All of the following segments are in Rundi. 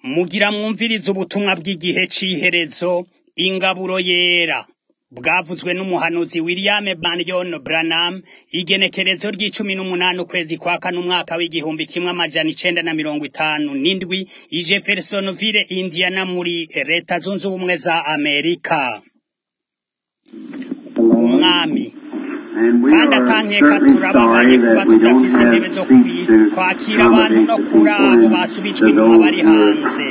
mugira mwumvirize ubutumwa bw'igihe c'iherezo ingaburo yera bwavuzwe n'umuhanuzi William Marion Branham igenekerezo ry'icumi n'umunani ukwezi kwa kane umwaka w'igihumbi kimwe amajana icenda na mirongo itanu n'indwi i Jeffersonville Indiana muri leta zunze ubumwe za Amerika umwami kandi atankeka turababaye kuba tudafise intebe zo kwi- kwakira abantu no kuri abo basubijwe inyuma bari hanze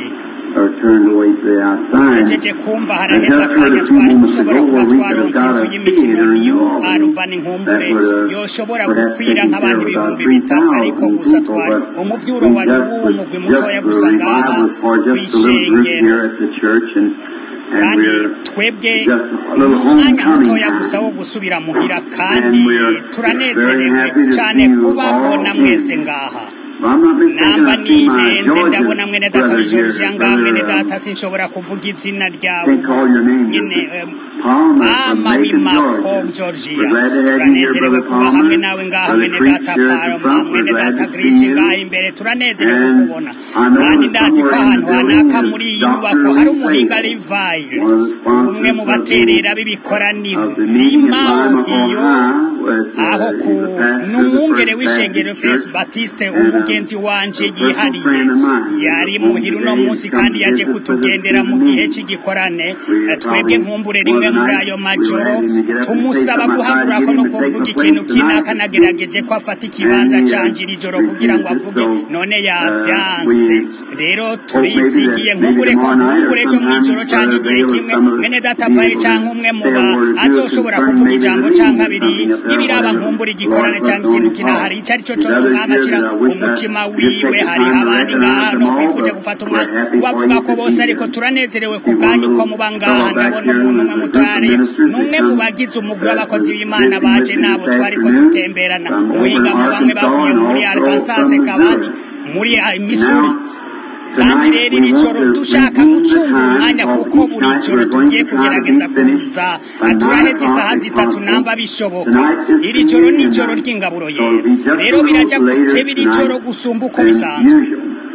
nejeje kumva haraheze akanya twari gushobora kuba twaronse inzu y'imikino niyo arubani nkumbure yoshobora gukwira nk'abantu ibihumbi bitatu ariko gusa twari umuvyuro wari uw'umugwi mutoya gusa ngaha kw'ishengero kandi twebwe n'umwanya mutoya gusa wo gusubira muhira kandi turanezerewe cane kubabona mwese ngaha namba nihenze ndabona mwene data w'ijorija ngaha mwene data sinshobora kuvuga izina ryawe nyene em, Pama w'imako Georgia turanezerewe kuba hamwe nawe ngaha mwene data Parma mwene data Grigi ngaha imbere turanezerewe kubona kandi ndazi ko ahantu hanaka muri iyi nyubako hari umuhinga Levi umwe mu baterera b'ibikoraniro rimauhiyo aho ku n'umwungere w'ishengero Felix Baptiste umugenzi wanje yihariye yari muhira uno munsi kandi yaje kutugendera mu gihe cy'igikorane Eh, twebwe nkumbure rimwe muri ayo majoro tumusaba guhagurako no kuvuga ikintu kinaka nagerageje ko afata ikibanza canje iri joro kugira ngo avuge none yavyanse rero turizigiye nkumbure ko nkumbure ejo mw'ijoro canke igihe kimwe mwene data vaye canke umwe muba azoshobora kuvuga ijambo canke abiri ibiraba nkumbura igikorane canke ikintu kinahari ico ari co cose umwami acira umutima wiwe hariho abandi ngaha no kwifuje gufata umwanya kubavuga ko bose ariko turanezerewe ku bwanyu ko muba ngaha ndabona umuntu umwe mutwariye n'umwe mu bagize umugwi w'abakozi b'imana baje nabo twariko dutemberana muhinga mu bamwe bavuye muri arkansas kabandi muri ah, missouri kandi rero iri joro dushaka gucungura umwanya kuko buri joro tugiye kugerageza kuza turaheze isaha zitatu namba bishoboka iri joro ni ijoro ry'ingaburo yera rero birajya guteba iri joro gusumba uko bisanzwe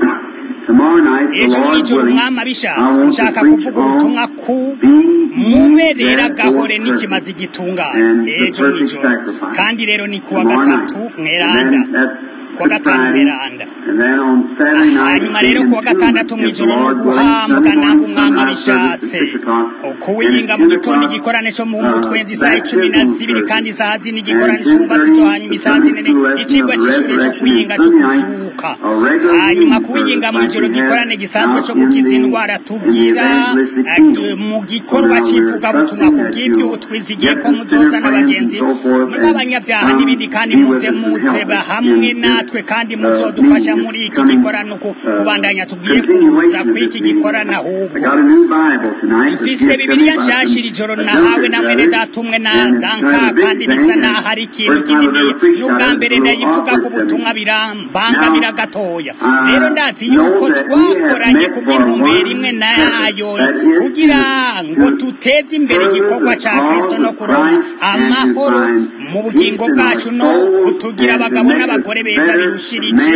ejo mw'ijoro umwami abishatse nshaka kuvuga ubutumwa ku muberera gahore n'ikimazi gitunganye ejo mw'ijoro kandi rero ni kuwa gatatu mweranda kuwa gatanu mweranda hanyuma rero kuwa gatandatu mw'ijoro no guhambwa namba umwami abishatse kuwiyinga mu gitondo igikorane co mu mutwenzi isaha icumi na zibiri kandi isaha zine igikorane c'umubatsi zo hanyuma isaha zinene icigwa c'ishuri co kwiyinga co kuzuka hanyuma kuwiyinga mw'ijoro gikorane gisanzwe co gukiza indwara tugira eh, mu gikorwa c'ivugabutumwa ku bw'ibyo twizigiye ko muzoza n'abagenzi b'abanyavyaha n'ibindi kandi muze muze ba hamwe natwe kandi muzodufasha muri iki gikorano ku kubandanya tugiye kuza kw'iki gikorano ahubwo mfise bibiliya nshasha iri joro nahawe na mwene data umwe na danka kandi bisa naho ari ikintu kininiya n'ubwa mbere ndayivuga ku butumwa birambangamira gatoya rero ndazi yuko twakoranye ku bw'intumbero imwe nayo kugira ngo duteze imbere igikorwa ca kristo no kuronka amahoro mu bugingo bwacu no kutugira abagabo n'abagore beza birushirije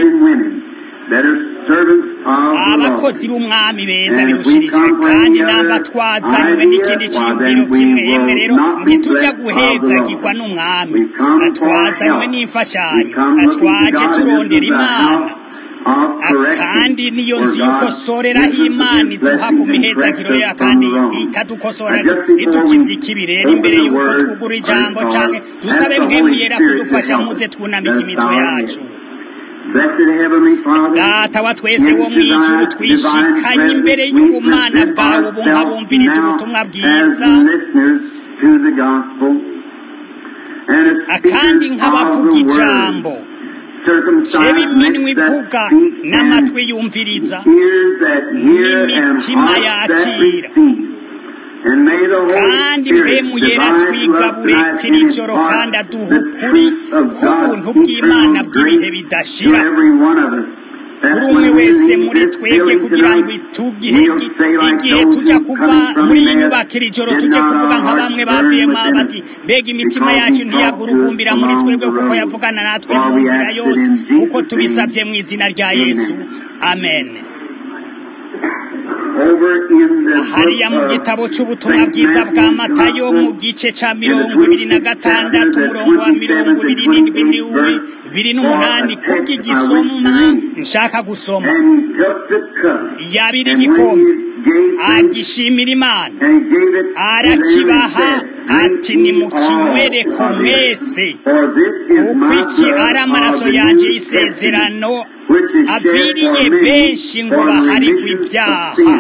abakozi b'umwami beza birushirije kandi namba twazanywe n'ikindi ciyumviro kimwe yemwe rero ntituja guhezagirwa n'umwami twazanywe n'imfashanyo twaje turondera imana kandi niyo nzu y'ukosoreraho imana iduha ku mihezagiro ya kandi ikadukosora idukiza ikibi rero imbere y'uko twugura ijambo canke dusabe mwemuyera kudufasha muze twunamika imitwe yacu data wa twese wo mw'ijuru twishikanye imbere y'ubumana bwawe ubu nk'abumviriza ubutumwa bwiza akandi nk'abavuga ijambo keba iminwa ivuga n'amatwi yumviriza n'imitima yakira kandi mpemu yera twigabure kiri joro kandi aduha ukuri k'ubuntu bw'imana bw'ibihe bidashira kuri umwe wese muri twebwe kugira ngo itugihe igihe tujya kuva muri iyi nyubako iri joro tujye kuvuga nka bamwe bavuyemo bati mbega imitima yacu ntiyagurugumbira muri twebwe kuko yavugana natwe mu nzira yose kuko tubisabye mu izina rya yesu amen hariya mu gitabo cy'ubutumwa bwiza bwa matayo mu gice cya mirongo ibiri na gatandatu umurongo wa mirongo ibiri n'indwi n'iwe biri n'umunani kubw'igisoma nshaka gusoma yabira igikombe agishimira imana arakibaha ati ni mu kinywereko mwese kuko iki ari amaraso yanjye y'isezerano aviriye benshi ngo baharigwe ibyaha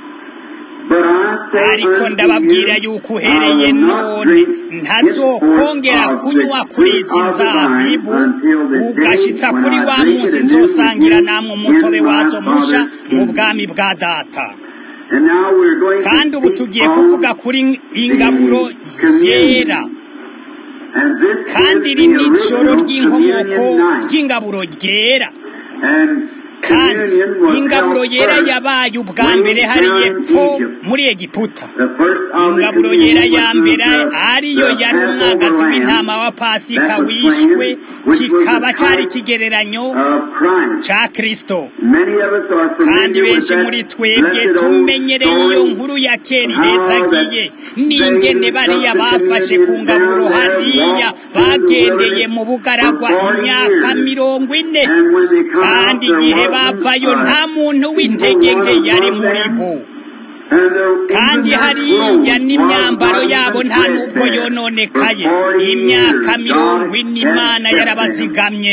ariko ndababwira yuko uhereye none ntazokongera kunywa kuri izi nzabibu ugashyitsa kuri wa munsi nzosangira namwe umutobe wazo musha mu bwami bwa data kandi ubu tugiye kuvuga kuri ingaburo yera kandi iri ni ijoro ry'inkomoko ry'ingaburo ryera kandi ingaburo yera yabaye ubwa mbere hari epfo muri egiputa ingaburo yera ya mbere ariyo yari umwagazi w'intama wa pasika wishwe kikaba cyari ikigereranyo cya kirisito kandi benshi muri twebwe tumenyereye iyo nkuru ya kera ihezagiye n'ingene bariya bafashe ku ngaburo hariya bagendeye mu bugaragwa imyaka mirongo ine kandi igihe bavayo nta muntu w'intege nke yari muri bo kandi hariya n'imyambaro yabo nta n'ubwo yononekaye imyaka mirongo ine imana yarabazigamye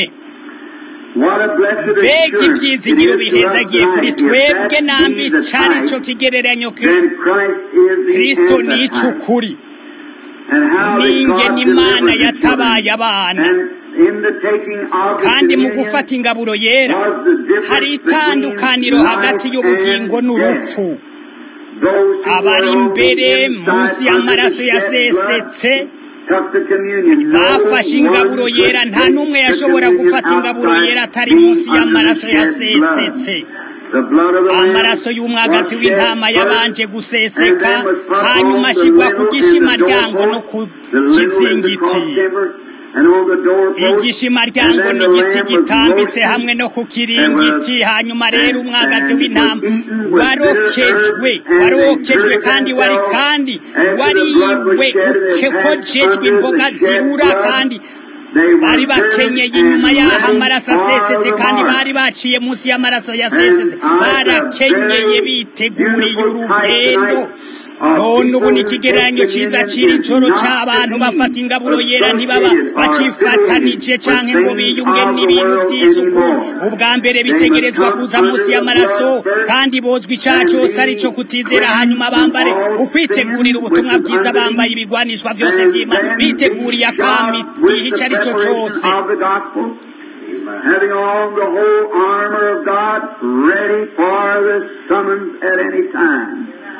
mbega ibyizigiro bihezagiye kuri twebwe nambi cyari cyo kigereranyo kirisito ni icy'ukuri n'ingene imana yatabaye abana kandi mu gufata ingaburo yera hari itandukaniro hagati y'ubugingo n'urupfu abari imbere munsi y'amaraso yasesetse bafashe ingaburo yera nta n'umwe yashobora gufata ingaburo yera atari munsi y'amaraso yasesetse amaraso y'umwagazi w'intama yabanje guseseka hanyuma ashyirwa ku gishimaryango no ku kizingiti igishimaryango ni igiti gitambitse hamwe no ku kiringiti hanyuma rero umwagazi w'intama warokejwe warokejwe kandi wari kandi wariwe ukekojejwe imboga zirura kandi bari bakenyeye inyuma y'aho amaraso asesetse kandi bari baciye munsi y'amaraso yasesetse barakenyeye biteguriye urugendo none ubu ni ikigereranyo cyiza cy'iri joro cy'abantu bafata ingaburo yera ntibaba bacifatanije cyangwa ngo biyunge n'ibintu by'isuku ubwa mbere bitegerezwa kuza munsi y'amaraso kandi bozwa icyaha cyose ari cyo kutizera hanyuma bambare ukwitegurira ubutumwa bwiza bambaye ibigwanishwa byose by'imana biteguriye akami igihe icyo ari cyo cyose having on the whole armor of God ready for the summons at any time.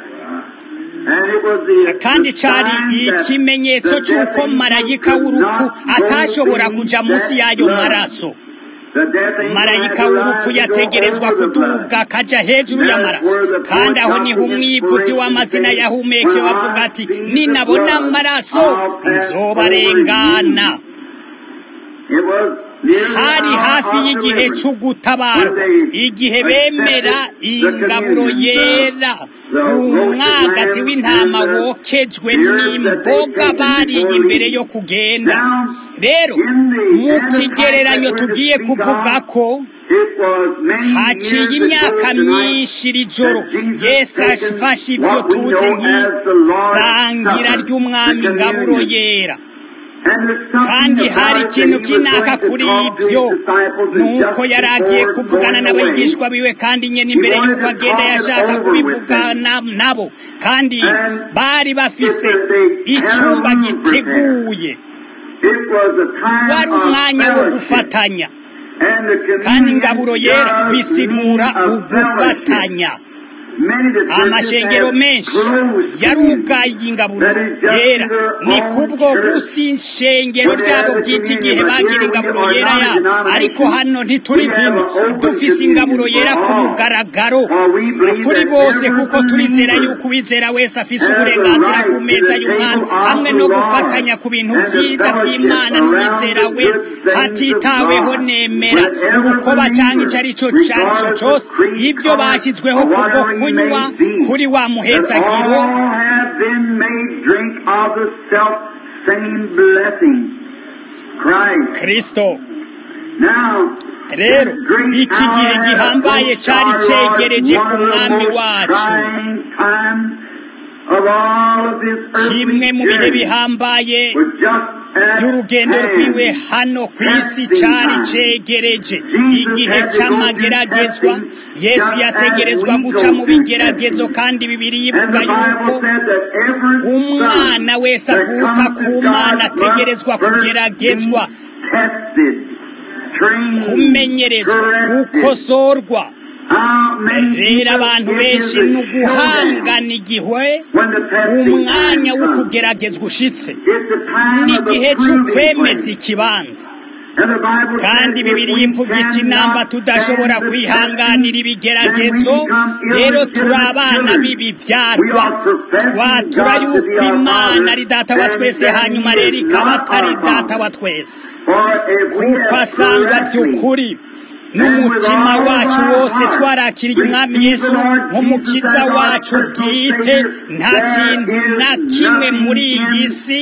kandi cyari ikimenyetso cy'uko marayika w'urupfu atashobora kujya munsi y'ayo maraso marayika w'urupfu yategerezwa kuduga akajya hejuru y'amaraso kandi aho niho umwivuzi w'amazina yahumeke wavuga ati ninabona amaraso nzobarengana hari hafi y'igihe cyo gutabarwa igihe bemera ingaburo yera umwagazi w'intama wokejwe n'imboga bariye imbere yo kugenda rero mu kigereranyo tugiye kuvuga ko haciye imyaka myinshi iri joro yesu afashe ibyo tuzi nk'isangira ry'umwami ngaburo yera kandi hari ikintu kinaka kuri ibyo nuko yari agiye kuvugana n'abigishwa biwe kandi nyine imbere y'uko agenda yashaka kubivugana nabo kandi bari bafise icyumba giteguye wari umwanya wo gufatanya kandi ingaburo yera bisigura ugufatanya amashengero menshi yarugaye ingaburo yera ni kubwo gusa ishengero ryabo bwite igihe bagira ingaburo yera yabo ariko hano ntituri dini dufise ingaburo yera ku mugaragaro kuri bose kuko turizera yuko uwizera wese afise uburenganzira ku meza y'umwami hamwe no gufatanya ku bintu byiza by'imana n'uwizera wese hatitaweho nemera urukoba cyangwa icyo ari cyo cyose ibyo bashyizweho kubwo kunywa kunywa kuri wa muhezagiro all have been made drink of the self same blessing. Christ. kristo Now, rero iki gihe gihambaye cari cegereje ku mwami wacu kimwe mu bihe bihambaye by'urugendo rwiwe hano ku isi cari cegereje igihe c'amageragezwa yesu yategerezwa guca mu bigeragezo kandi bibiri yivuga yuko umwana wese avuka ku mana ategerezwa kugeragezwa kumenyerezwa gukosorwa rero abantu benshi ni uguhangana igihe umwanya wo kugeragezwa ushitse n'igihe cy'ukwemeza ikibanza kandi bibiri imvuga iki namba tudashobora kwihanganira ibigeragezo rero turi abana b'ibibyarwa twatura yuko imana ari data wa twese hanyuma rero ikaba atari data wa twese kuko asangwa by'ukuri n'umutima wacu wose twarakiriye umwami yesu nk'umukiza wacu bwite nta kintu na kimwe muri iyi si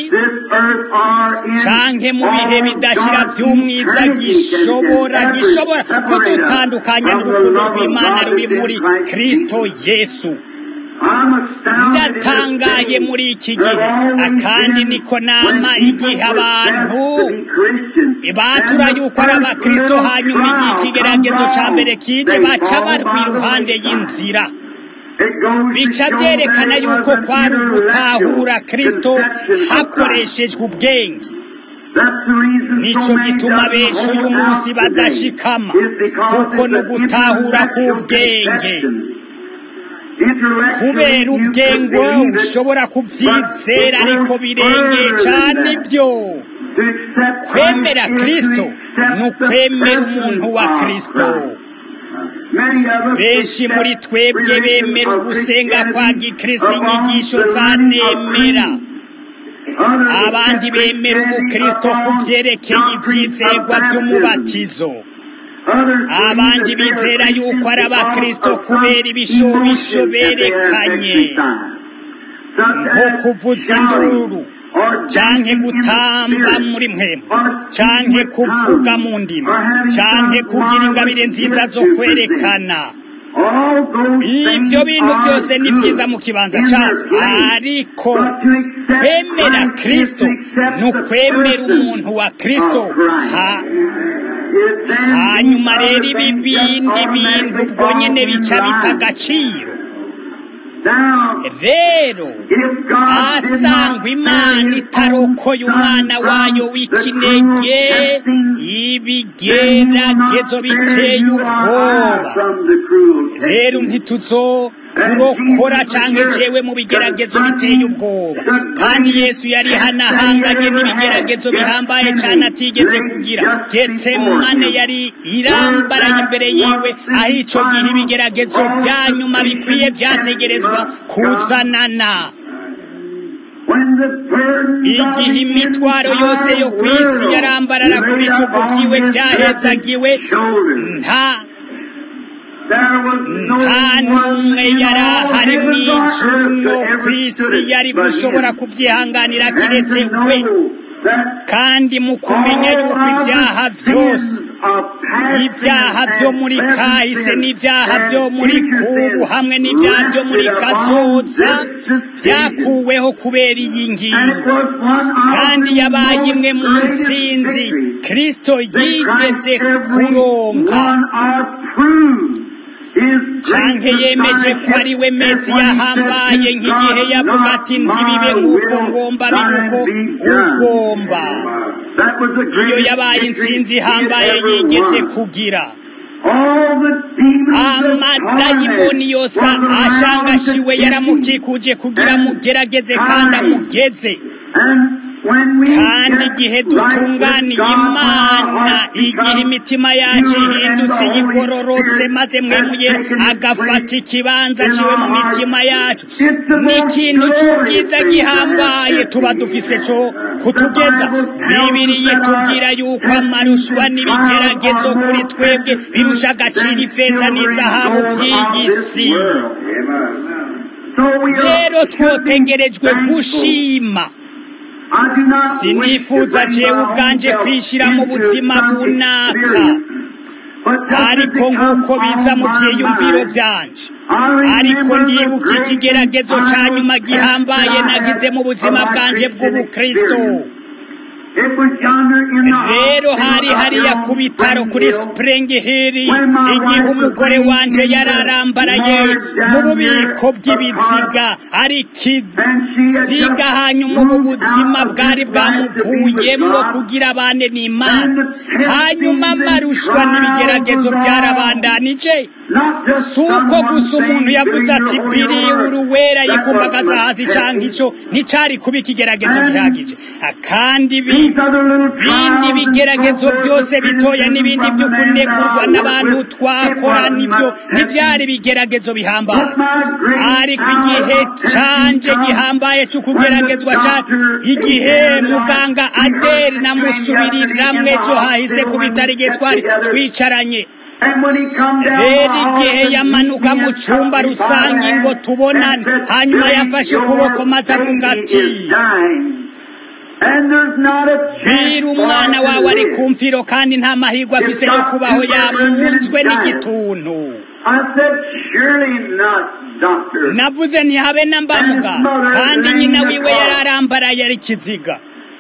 canke mu bihe bidashira by'umwiza gishobora gishobora kudutandukanya n'urukundo rw'imana ruri muri kristo yesu ndatangaye muri iki gihe kandi niko nama igihe abantu batura yuko ari abakristo hanyuma igihe ikigeragezo ca mbere kije baca barwa iruhande y'inzira bica byerekana yuko kwari ugutahura kristo hakoreshejwe ubwenge nico gituma benshi uyu munsi badashikama kuko ni ugutahura k'ubwenge kubera ubwengo ushobora kubyizera ariko birengeye cyane ibyo kwemera kristo ni ukwemera umuntu wa kristo benshi muri twebwe bemera ugusenga kwa gikristo inyigisho zanemera abandi bemera ubukristo ku byerekeye ibyizegwa by'umubatizo abandi bizera yuko ari abakristo kubera ibishobisho berekanye nko kuvuza induru canke gutamba muri mpemu canke kuvuga mu ndimi canke kugira ingabire nziza zo kwerekana ibyo bintu byose ni byiza mu kibanza cyacu ariko kwemera kristo ni ukwemera umuntu wa kristo hanyuma rero ibi bindi bintu ubwo nyine bica bita agaciro rero asangwa imana itarokoye umwana wayo w'ikinege ibigeragezo biteye ubwoba rero ntituzo kurokora canke jewe mu bigeragezo biteye ubwoba kandi yesu yari hanahanganye n'ibigeragezo bihambaye cane atigeze kugira getsemane yari irambaraye imbere yiwe aho ico gihe ibigeragezo vya nyuma bikwiye vyategerezwa kuzanana igihe imitwaro yose yo ku isi yarambarara ku bitugu vyiwe vyahezagiwe nta nta n'umwe yari ahari mu ijuru no ku isi yari gushobora kubyihanganira kiretse we kandi mu kumenya yuko ibyaha byose ibyaha byo muri kahise n'ibyaha byo muri kubu hamwe n'ibyaha byo muri kazoza byakuweho kubera iyi ngingo kandi yabaye imwe mu nsinzi kirisito yigeze kuronka canke yemeje ko ari we mesi yahambaye nk'igihe yavuga ati ntibibe nk'uko ngomba bibe uko ugomba iyo yabaye intsinzi ihambaye yigeze kugira amadayimoni yose ashangashiwe yaramukikuje kugira mugerageze kandi amugeze kandi igihe dutunganiye imana igihe imitima yacu ihindutse yigororotse maze mwemuye agafata ikibanza ciwe mu mitima yacu ni ikintu cy'ubwiza gihambaye tuba dufise cyo kutugeza bibiriye tubwira yuko amarushwa n'ibigeragezo kuri twebwe birusha agaciro ifeza n'izahabu by'iyi si rero twotegerejwe gushima sinifuza jewe ubwanje kwishira mu buzima bunaka ariko nk'uko biza mu byiyumviro byanje ariko ndibuka ikigeragezo cya nyuma gihambaye nagize mu buzima bwanje bw'ubukristo rero hari hariya ku bitaro kuri spring hill igihe umugore wanje yararambaraye mu bubiko bw'ibiziga ari kiziga hanyuma ubu buzima bwari bwamuvuyemo kugira abane n'imana hanyuma amarushwa n'ibigeragezo byarabandanije si uko gusa umuntu yavuze ati biri uruwera yikumbagaza hasi cyangwa icyo nticyari kuba ikigeragezo gihagije kandi bindi bigeragezo byose bitoya n'ibindi byo kunegurwa n'abantu twakora nibyo ntibyari ibigeragezo bihambaye ariko igihe canje gihambaye cyo kugeragezwa cyane igihe muganga aderi namusubiriramwe ejo hahise ku bitaro igihe twari twicaranye rero igihe yamanuka mu cyumba rusange ngo tubonane hanyuma yafashe ukuboko maze avuga ati bwira umwana wawe ari ku mfiro kandi nta mahirwe afise yo kubaho yamunzwe n'igituntu navuze ntihabe na mbamuga kandi nyina wiwe yararambaraye ari kiziga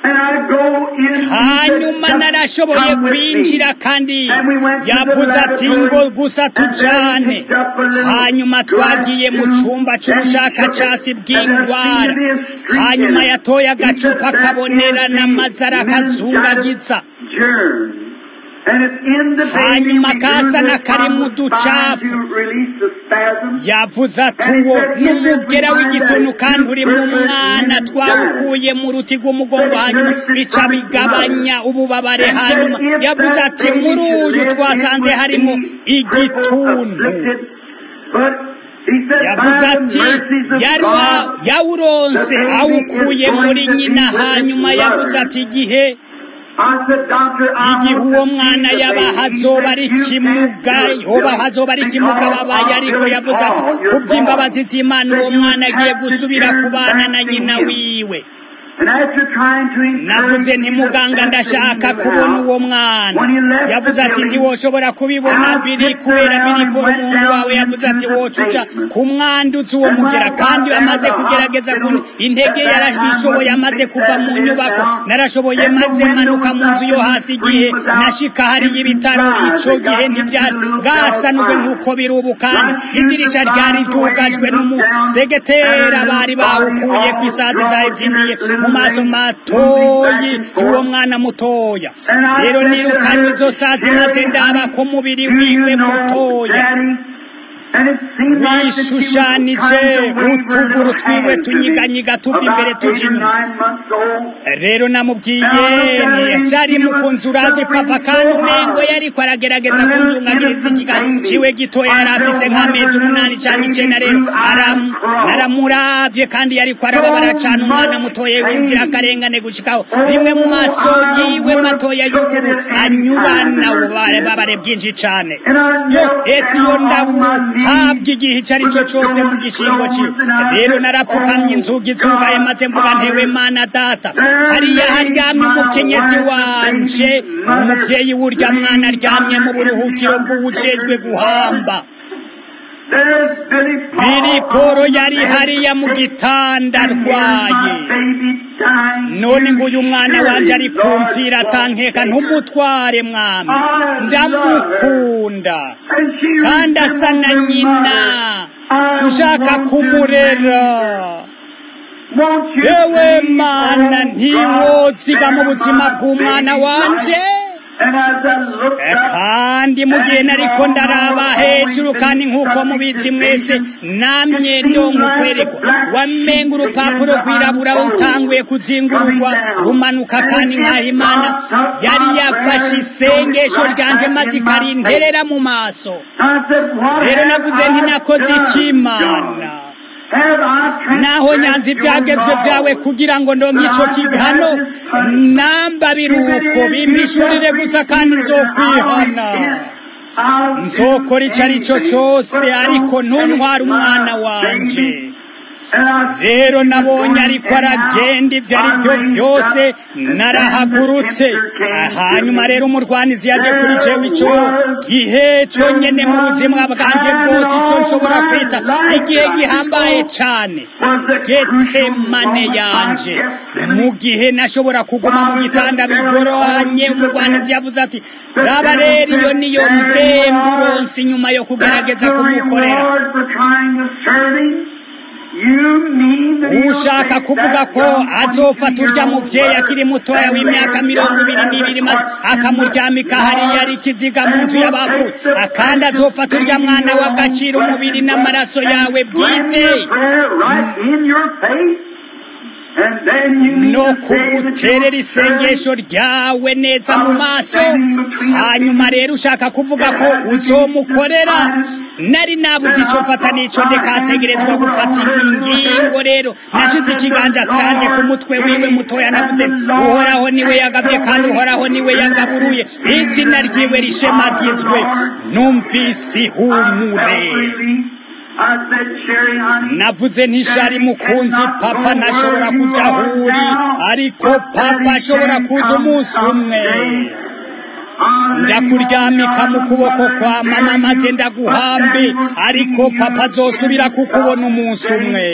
hanyuma narashoboye kwinjira kandi yavuze ati ngo gusa tujane hanyuma twagiye mu cyumba cy'ubushakashatsi bw'indwara hanyuma yatoye agacupa kabonerana maze arakazungagiza hanyuma kasana kari mu ducafu yavuze ati uwo n'umugera w'igituntu kandi uri mu mwana twawukuye mu ruti rw'umugongo hanyuma bica bigabanya ububabare hanyuma yavuze ati muri uyu twasanze harimo igituntu yavuze ati yawuronse awukuye muri nyina hanyuma yavuze ati igihe igihe uwo mwana yaba hazoba ari kimuga yoba hazoba ari kimuga babaye ariko yavuze ati kubw'imbabazi z'imana uwo mwana agiye gusubira kubana na nyina wiwe navuze nti muganga ndashaka kubona uwo mwana yavuze ati ntiwoshobora kubibona biri kubera biri bora umuhungu wawe yavuze ati wocuca kumwanduza uwo mugera kandi amaze kugerageza intege yarabishoboye amaze kuva mu nyubako narashoboye maze manuka mu nzu yo hasi igihe nashika hariyo ibitaro ico gihe ntibyari bwasanubwe nk'uko biri ubu kandi idirisha ryari ryugajwe n'umusegetera bari bawukuye ku isazi zari byinjiye mu maso matoyi y'uwo mwana mutoya rero nirukanye izo sazi maze ndaba ko mubiri wiwe mutoya wishushanije utuguru twiwe tunyiganyiga tuva imbere tuja inyuma rero namubwiye ntiyashari mukunzi urazi papa kandi umengo yariko aragerageza kunzungagiriza ikiganza ciwe gitoya yari afise nk'amezi umunani canke icenda rero naramuravye kandi yariko arababara cane umwana mutoya w'inzira akarengane gushikaho rimwe mu maso yiwe matoya y'uburu anyurana ububabare bwinshi cane yo esi yo ndabu habwa igihe icyo ari cyo cyose mu gishingo cye rero narapfukamye inzugi zugaye maze mvuga ntewe mana data hariya haryamye umukenyezi wanje umubyeyi w'urya mwana aryamye mu buruhukiro bw'uwujejwe guhamba biri poro yari hariya mu gitanda arwaye none ngo uyu mwana wanje ari kumvira atankeka ntumutware mwami ndamukunda kandi asa na nyina ushaka kumurera yewe mana ntiwoziga mu buzima bw'umwana wanje kandi mu gihe nariko ndaraba hejuru kandi nk'uko mubizi mwese namye ndonka ukwerekwa wamenga urupapuro rwirabura utanguye kuzingururwa rumanuka kandi nk'aho imana yari yafashe isengesho ryanje maze ikarinterera mu maso rero navuze nti nakoze ikimana naho nyanza ibyagezwe byawe kugira ngo ndonke ico kigano namba biruko bimpishurire gusa kandi nzokwihana nzokora icyo ari cyo cyose ariko ntuntware umwana wanjye rero nabonye ariko aragenda ibyo ari byo byose narahagurutse hanyuma rero umurwanizi yaje kuri jewe icyo gihe cyonyine mu buzima bwanjye bwose icyo nshobora kwita igihe gihambaye cyane getsemane yanje mu gihe nashobora kuguma mu gitanda bigoranye umurwanizi yavuze ati raba rero iyo niyo mbemburonsi nyuma yo kugerageza kumukorera ushaka kuvuga ko azofata urya muvyeyi akiri mutoya w'imyaka mirongo ibiri n'ibiri maze akamuryamika hariya ari ikiziga mu nzu y'abapfuye kandi azofata urya mwana w'agaciro umubiri n'amaraso yawe bwite no kuguterera isengesho ryawe neza mu maso hanyuma rero ushaka kuvuga ko uzomukorera nari nabuze icyo mfata n'icyo ndekategerezwa gufata ingingo rero nashize ikiganza canje ku mutwe wiwe mutoya navuze uhoraho niwe yagavye kandi uhoraho niwe yagaburuye izina ryiwe rishemagizwe numvise ihumure navuze ntishari mukunzi papa ntashobora kuja ahuri ariko papa ashobora kuza umunsi umwe ndakuryamika mu kuboko kwa mama maze ndaguhambe ariko papa azosubira kukubona umunsi umwe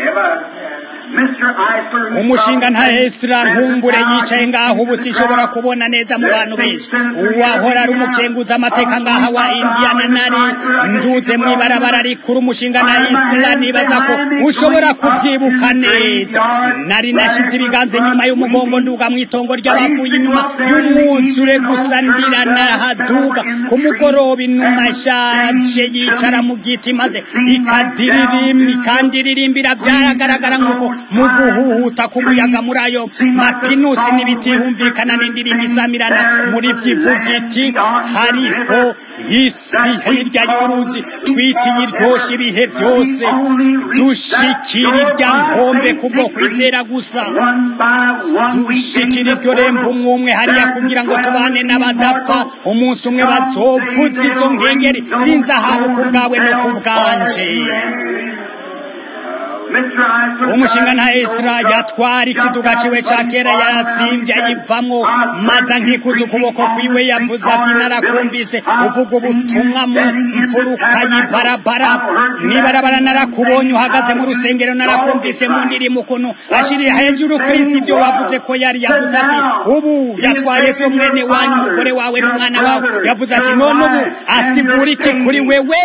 umushinga nta esira nkumbure yicaye ngaho ubu sinshobora kubona neza mu bantu benshi uwahora ari umukenguza amateka ngaha wa indiyana nari nduze mu ibarabara rikuru umushinga na isira nibaza ko ushobora kubyibuka neza nari nashize ibiganza inyuma y'umugongo nduga mu itongo ry'abapfuye inyuma y'umwuzure gusa ndira nahaduga ku mugoroba inuma ishaje yicara mu giti maze ikadiririmba ikandirimbira byaragaragara nk'uko mu guhuhuta k'umuyaga muri ayo mapinusi n'ibiti humvikana n'indirimbo isamirana muri vyivuga iti hariho isi hirya y'uruzi twitiye iryoshe ibihe byose dushikira irya nkombe kubwo kwizera gusa dushikira iryo rembo umwe umwe hariya kugira ngo tubane n'abadapfa umunsi umwe bazopfutse izo nkengeri z'inzahabu ku bwawe no ku bwanje umushinga nta esira yatwara ikiduga ciwe ca kera yarasimvye ayivamwo maze nkikuza ukuboko kwiwe yavuze ati narakumvise uvuga ubutumwa mu mfuruka y'ibarabara mw'ibarabara narakubonye uhagaze mu rusengero narakumvise mu ndirimbo ukuntu ashirira hejuru kristo ivyo wavuze ko yari yavuze ati ubu yatwaye so mwene wanyu umugore wawe n'umwana wawe yavuze ati none ubu asigura iki kuri wewe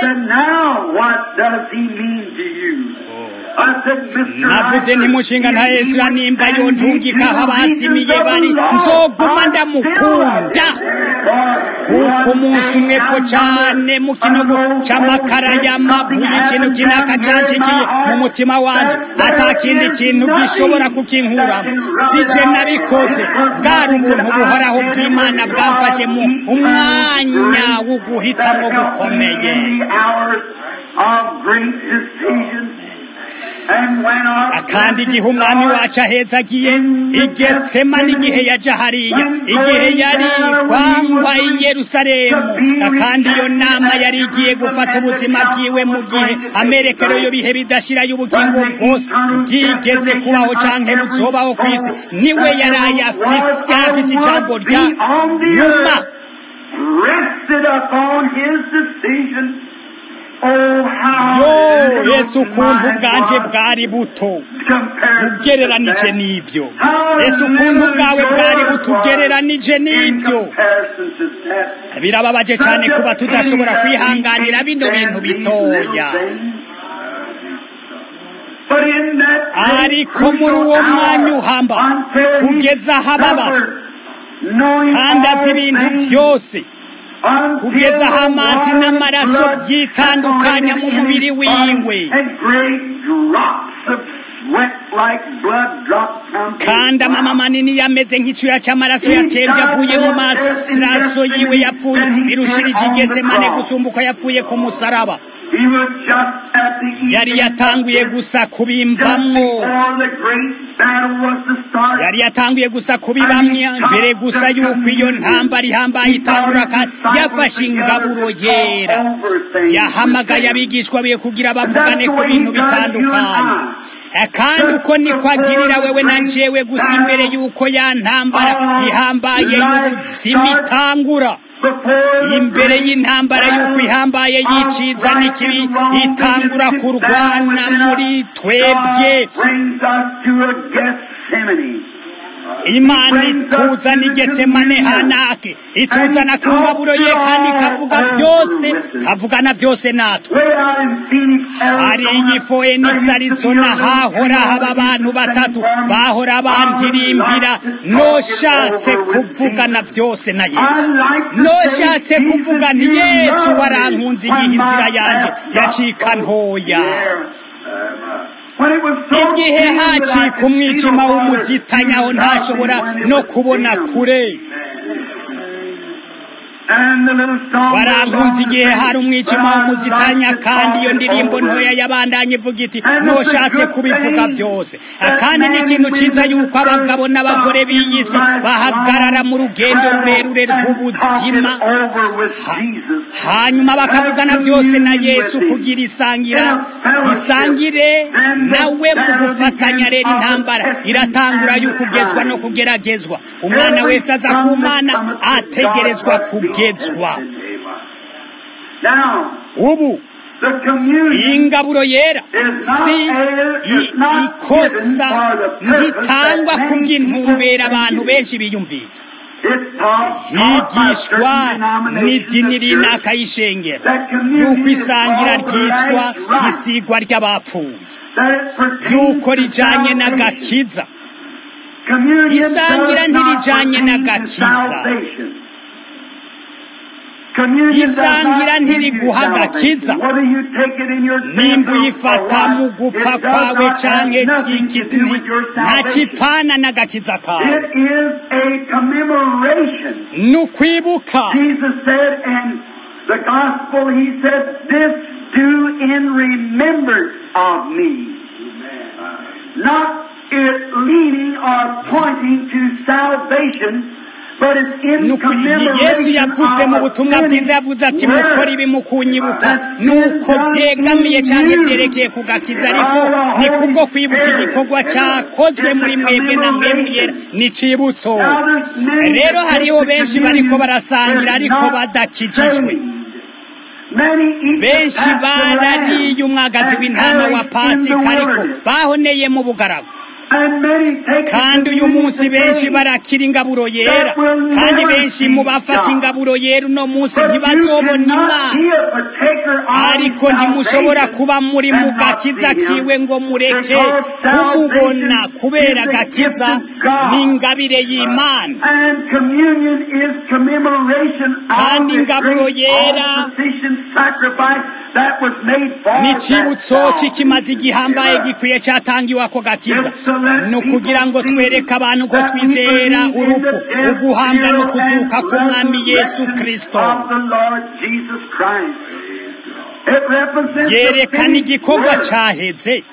navuze ntimushinga nta esira nimba yontungika aho abazimiye bari nzoguma ndamukunda kuko umunsi umwe pfo cane mu kinogo c'amakara y'amabuye ikintu kinaka canshikiye mu mutima wanje ata kindi kintu gishobora kukinkuramo sije nabikoze bwari ubuntu buhoraho bw'imana bwamfashe mu umwanya wo guhitamwo gukomeye kandi igihe umwami wacu ahezagiye igetsema n'igihe yaja hariya igihe yari kwangwa i yerusalemu kandi iyo nama yari igiye gufata ubuzima bwiwe mu gihe amerekero yo bihe bidashira y'ubugingo bwose bwigeze kubaho canke buzobaho ku isi niwe yari afise ijambo rya nyuma yo yesu ukuntu bwanje bwari buto ugereranije n'ibyo yesu ukuntu bwawe bwari buto ugereranije n'ibyo birababaje cyane kuba tudashobora kwihanganira bino bintu bitoya ariko muri uwo mwanya uhamba kugeza aho ababazwa kandi azi ibintu byose kugeza aho amazi n'amaraso byitandukanya mu mubiri wiwe kandi amama manini yameze nk'icyuya cy'amaraso yatembye avuye mu maraso yiwe yapfuye birushirije igeze mane gusumba uko yapfuye ku musaraba He was just at the yari evening yatanguye of this, gusa just kubimbamwo before the great battle was to start. yari yatanguye gusa kubibamwe mbere gusa yuko iyo ntambara ihambaye itangura kandi yafashe ingaburo yera yahamagaye abigishwa be kugira bavugane ku bintu bitandukanye Eh, kandi uko niko agirira wewe na jewe gusa imbere yuko ya ntambara ihambaye y'ubuzima itangura imbere y'intambara y'uko ihambaye yiciza n'ikibi itangura kurwana muri twebwe brings us to a Gethsemane. imana ituzana igetsemane hanake ituzana ku ngaburo ye kandi ikavuga byose kavugana byose natwe Way out in Phoenix, hari iyi Phoenix Arizona hahora haba abantu batatu bahora bantirimbira noshatse kuvugana byose na Yesu noshatse kuvuga nti Yesu warankunze igihe inzira yanjye yacika ntoya When it was so igihe dim that I hacika could see umwijima no w'umuzitanya aho ntashobora no kubona kure And the little song warankunze igihe hari umwijima w'umuzitanya kandi iyo ndirimbo ntoya yabandanye ivuga iti noshatse kubivuga byose kandi ni ikintu cyiza yuko abagabo n'abagore b'iyi si bahagarara mu rugendo rurerure rw'ubuzima hanyuma bakavugana byose na yesu kugira isangira isangire nawe mu gufatanya rero intambara iratangura y'ukugezwa no kugeragezwa umwana wese aza ku mana ategerezwa kugezwa Now, ubu the communion iyi ngaburo yera si i- ikosa ntitangwa kubw'intumbero abantu benshi biyumvira is taught higishwa n'idini runaka y'ishengero yuko isangira ryitwa isigwa ry'abapfuye yuko rijanye n'agakiza Isangira ntirijanye n'agakiza. Isangira ntiriguha agakiza. nimba uyifata mu gupfa kwawe canke cikiti ntakipfana n'agakiza kawe It is a commemoration. ni ukwibuka Jesus said in the gospel, He said, This do in remembrance of me. Not it leading or pointing to salvation, but it's in Nuko commemoration yesu yavuze mu butumwa of bwiza yavuze ati mukora ibi mu kunyibuka nuko vyegamiye canke vyerekeye ku gakiza ariko ni kubwo kwibuka igikorwa cakozwe muri mwebwe na mwemwe yera ni cibutso rero hariho benshi bariko barasangira ariko badakijijwe benshi barariye umwagazi w'intama wa pasika ariko bahoneye mu bugaragu kandi uyu munsi benshi barakira ingaburo yera kandi benshi mu bafata ingaburo yera uno munsi ntibazobona imana ariko ntimushobora kuba muri mu gakiza kiwe ngo mureke kumubona kubera agakiza n'ingabire y'imana kandi ingaburo yera ni icibutso cy'ikimazi gihambaye gikwiye cyatangiwe ako gakiza ni ukugira ngo twereke abantu ko twizera urupfu uguhambwa no kuzuka k'umwami yesu kirisito yerekana igikorwa cyaheze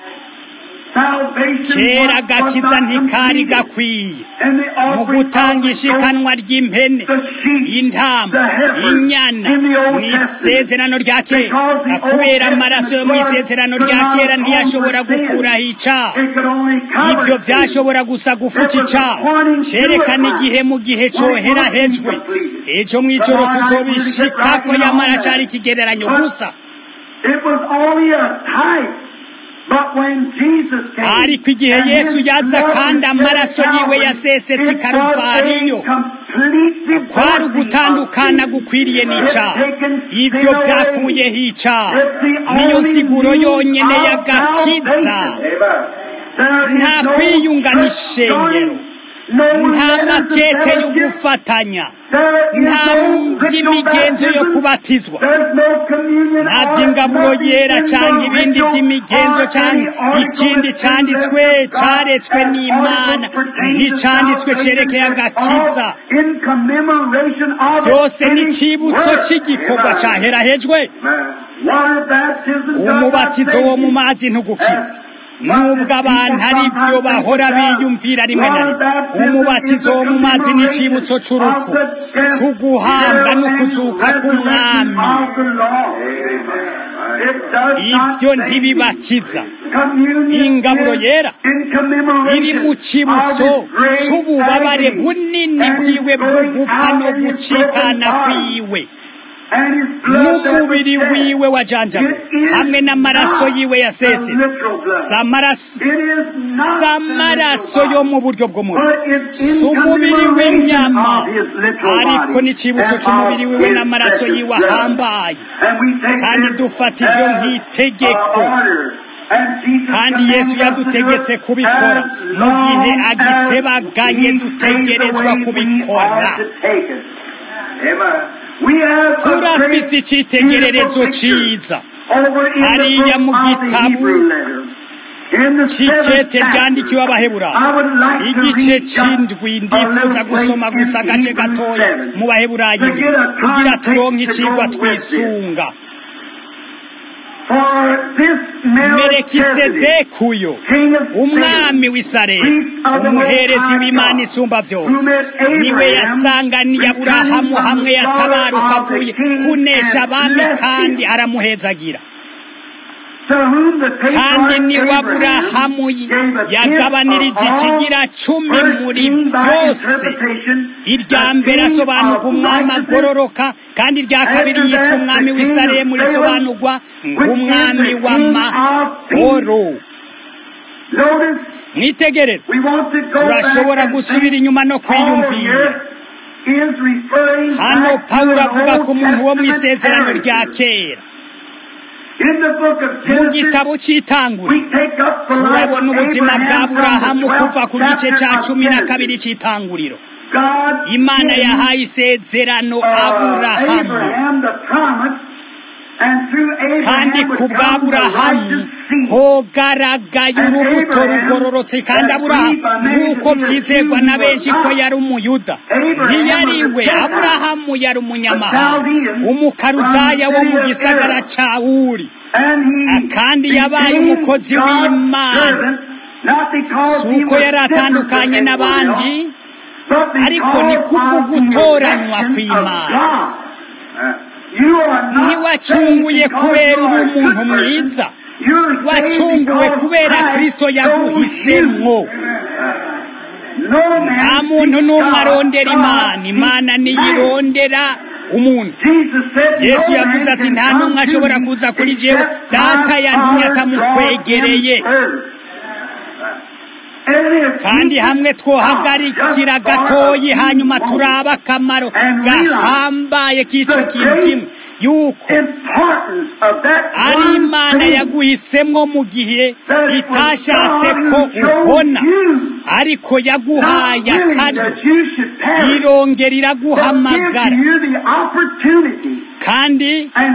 kera agakiza ntikari gakwiye mu gutanga ishikanwa ry'impene intama inyana mu isezerano rya kera kubera amaraso yo mu isezerano rya kera ntiyashobora gukuraho icyaha ibyo byashobora gusa gufuka icyaha cyerekana igihe mu gihe cyoherahejwe ejo mu ijoro tuzobishikako yamara cyari ikigereranyo gusa ariko igihe yesu yaza kandi amaraso yiwe yasesetse i karuvariyo kwari ugutandukana gukwiriye n'icyaha ibyo byakuyeho icyaha niyo nsiguro yonyine y'agakiza nta kwiyunga n'ishengero nta makete yo gufatanya nta by'imigenzo yo kubatizwa nta by'ingaburo yera cyangwa ibindi by'imigenzo cyangwa ikindi cyanditswe cyaretswe n'imana nk'icyanditswe cyerekeye agakiza byose ni icyibutso cy'igikorwa cyaherahejwe umubatizo wo mu mazi ntugukiza nubwo abantu ari byo bahora biyumvira rimwe na rimwe umubatizo wo mu mazi ni icyibutso cy'urupfu cy'uguhambwa no kuzuka k'umwami ibyo ntibibakiza ingaburo yera iri mu kibutso cy'ububabare bunini bwiwe bwo gupfa no gucikana kwiwe n'umubiri wiwe wajanjaguwe hamwe n'amaraso yiwe yasese si amaraso yo mu buryo bw'umubiri si umubiri w'inyama ariko n'ikibutso cy'umubiri wiwe n'amaraso yiwe ahambaye kandi dufata ibyo nk'itegeko kandi yesu yadutegetse kubikora mu gihe agitebaganye dutegerezwa kubikora turafise icyitegererezo cyiza hariya mu gitabu cikete ryandikiwe abaheburayo igice c'indwi ndifuza gusoma gusa agace gatoya mu baheburayo ibiri kugira turonke icigwa twisunga merekisedeki uyo umwami w'isaremu umuherezi w'imana isumba byose niwe yasanganiye aburahamu hamwe yatabaruka avuye kunesha abami kandi aramuhezagira kandi niwe aburahamu yagabanirije ikigira cumi muri byose irya mbere asobanurwa umwami agororoka kandi irya kabiri yitwa umwami w'isaremu risobanurwa nk'umwami w'amahoro mwitegereze turashobora gusubira inyuma no kwiyumvira hano pawulo avuga ku muntu wo mu isezerano rya kera mu gitabo cy'itanguriro turabona ubuzima bwa burahamu kuva ku gice cya cumi na kabiri cy'itanguriro imana yahaye isezerano aburahamu kandi ku bw'aburahamu hogaragaye urubuto rugororotse kandi aburahamu nk'uko byizerwa na benshi ko yari umuyuda ntiyari we aburahamu yari umunyamahanga umukarudaya wo mu gisagara ca uri kandi yabaye umukozi w'imana si uko yari atandukanye n'abandi ariko ni kubwo gutoranywa kw'imana ntiwacunguye kubera uri umuntu mwiza wacunguwe kubera kirisito yaguhisemwo nta muntu n'umwe arondera imana imana niyirondera umuntu yesu yavuze ati nta n'umwe ashobora kuza kuri jewe data yantumye atamukwegereye kandi hamwe twohagarikira gatoyi hanyuma turaba akamaro gahambaye k'icyo kintu kimwe yuko ari imana yaguhisemwo mu gihe itashatse ko uhona ariko yaguhaye akaryo irongera iraguhamagara kandi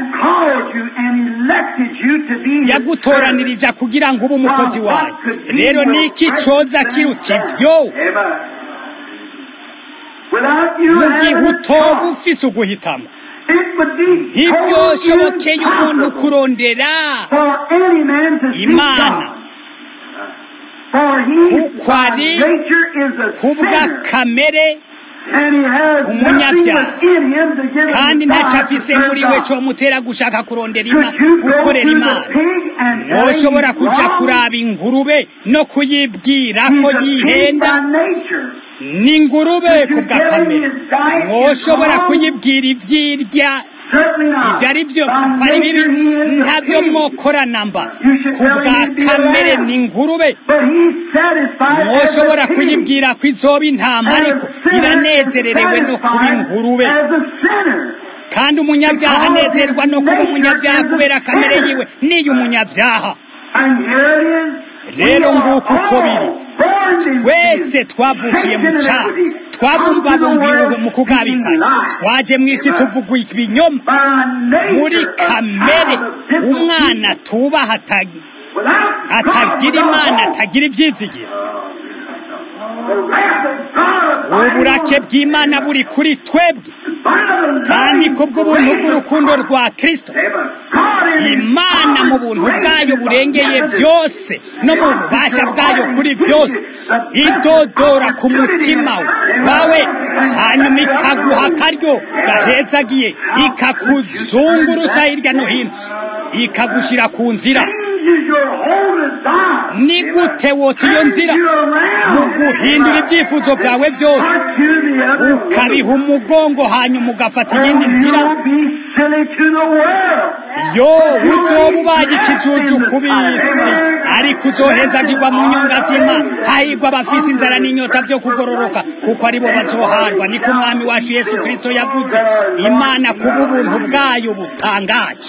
yagutoranirije kugira ngo ube umukozi wayo rero niki coza kiruta ivyo mu gihe utoba ufise uguhitamo ntibyoshobokeye umuntu kurondera imana kuko ari kubw'akamere umunyabyaha kandi ntacyo afise muri we cyo mutera gushaka kurondera imana gukorera imana ntushobora kuja kuraba ingurube no kuyibwira ko yihenda ni ingurube ku bw'akamere mwoshobora kuyibwira ibyirya ibyo ari byo ko ari bibi ntabyo mwokorana mba ku bwa kamere ni ingurube mwoshobora kuyibwira ko izoba intama ariko iranezererewe no kuba ingurube kandi umunyabyaha anezerwa no kuba umunyabyaha kubera kamere yiwe niyo umunyabyaha rero nguko uko biri twese twavukiye mu cyaha twabumbabumbiwe mu kugabikanya twaje mu isi tuvuga ibinyoma muri kamere umwana tubaha atagira imana atagira ibyizigiro uburake bw'imana buri kuri twebwe kandi kubw'ubuntu bw'urukundo rwa kirisito imana mu buntu bwayo burengeye byose no mu bubasha bwayo kuri byose idodora ku mutima wawe hanyuma ikaguha akaryo gahezagiye ikakuzungurutsa hirya no hino ikagushyira ku nzira ni gute wota iyo nzira mu guhindura ibyifuzo byawe byose ukabiha umugongo hanyuma ugafata iyindi nzira yo uzoba ubaye ikijuju ku bisi ariko uzohezagirwa mu nyonga z'imana hahirwa abafise inzara n'inyota byo kugororoka kuko aribo bazoharwa niko umwami wacu yesu kirisito yavuze imana kubw'ubuntu bwayo butangaje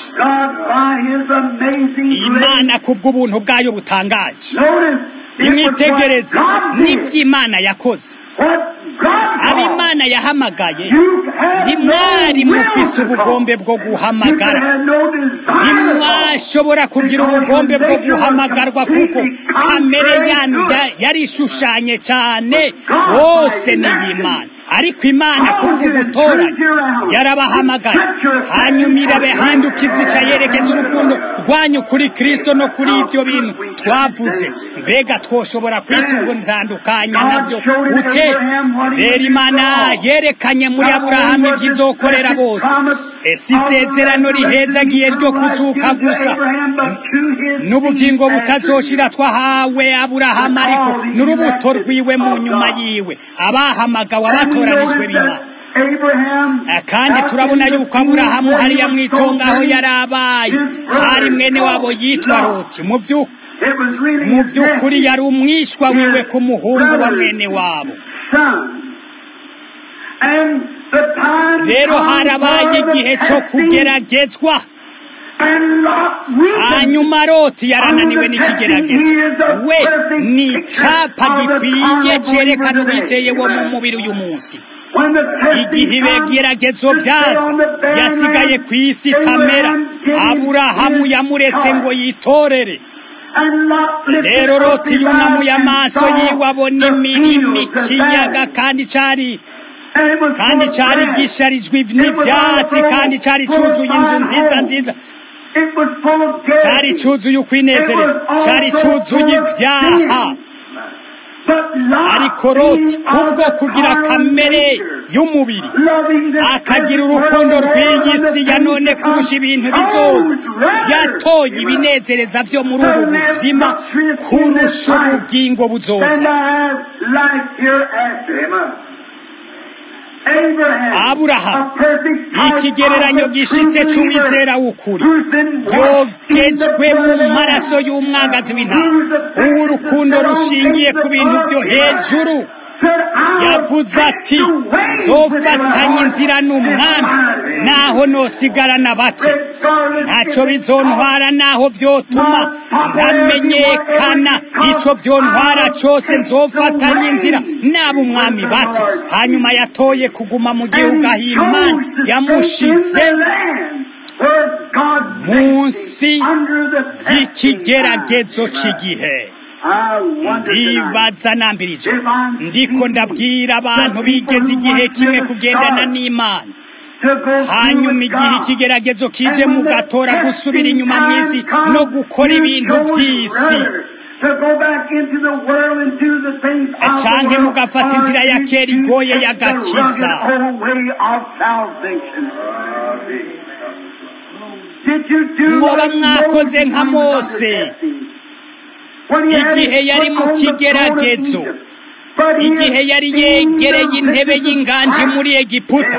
imana kubw'ubuntu bwayo butangaje imwitegereze n'iby'imana yakoze abimana yahamagaye ntimwari mufise ubugombe bwo guhamagara ntimwashobora kugira ubugombe bwo guhamagarwa kuko kamere yanyu yari ishushanye cyane hose n'iy'imana ariko imana kubwo gutoranya yarabahamagaye hanyuma irabahindukiza ica yerekeza urukundo rwanyu kuri kirisito no kuri ibyo bintu twavuze mbega twoshobora kwitandukanya nabyo gute rero imana yerekanye muri aburahamu ibyizokorera bose ese isezerano rihezagiye ryo kuzuka gusa n'ubugingo butazoshira twahawe aburahamu ariko n'urubuto rwiwe mu nyuma yiwe abahamagawe abatoranijwe b'imana kandi turabona yuko aburahamu hariya mu itongo aho yari abaye hari mwene wabo yitwa roti mu by'ukuri yari umwishywa wiwe ku muhungu wa mwene wabo rero harabaye igihe cyo kugeragezwa hanyuma roti yarananiwe n'ikigeragezo we ni icapa gikwiye cyerekana uwizeye wo mu mubiri uyu munsi igihe ibigeragezo byaza yasigaye ku isi kamera aburahamu yamuretse ngo yitorere rero roti yunamuye amaso yiwe abona imirima ikiyaga kandi cyari kandi cyari gisharijwe n'ibyatsi kandi cyari cyuzuye inzu nziza nziza cyari cyuzuye ukwinezereza cyari cyuzuye ibyaha ariko roti kubwo kugira kamere y'umubiri akagira urukundo rw'iyi si ya none kurusha ibintu bizoza yatoye ibinezereza byo muri ubu buzima kurusha ubugingo buzoza aburahamu ikigereranyo gishitse cy'uwizera w'ukuri yogejwe mu maraso y'umwagazi w'intama ubu urukundo rushingiye ku bintu byo hejuru yavuze ati zofatanye inzira n'umwami naho nosigarana bake ntacyo bizontwara naho byotuma ntamenyekana icyo byontwara cyose nzofatanye inzira naba umwami bake hanyuma yatoye kuguma mu gihugu aho imana yamushize munsi y'ikigeragezo cy'igihe ndibaza nambirije ndiko ndabwira abantu bigeze igihe kimwe kugendana n'imana hanyuma igihe ikigeragezo kije mugatora gusubira inyuma mu isi no gukora ibintu by'isi canke mugafata inzira ya kera igoye y'agakiza mwoba mwakoze nka mose igihe yari mu kigeragezo igihe yari yegereye intebe y'inganji muri egiputa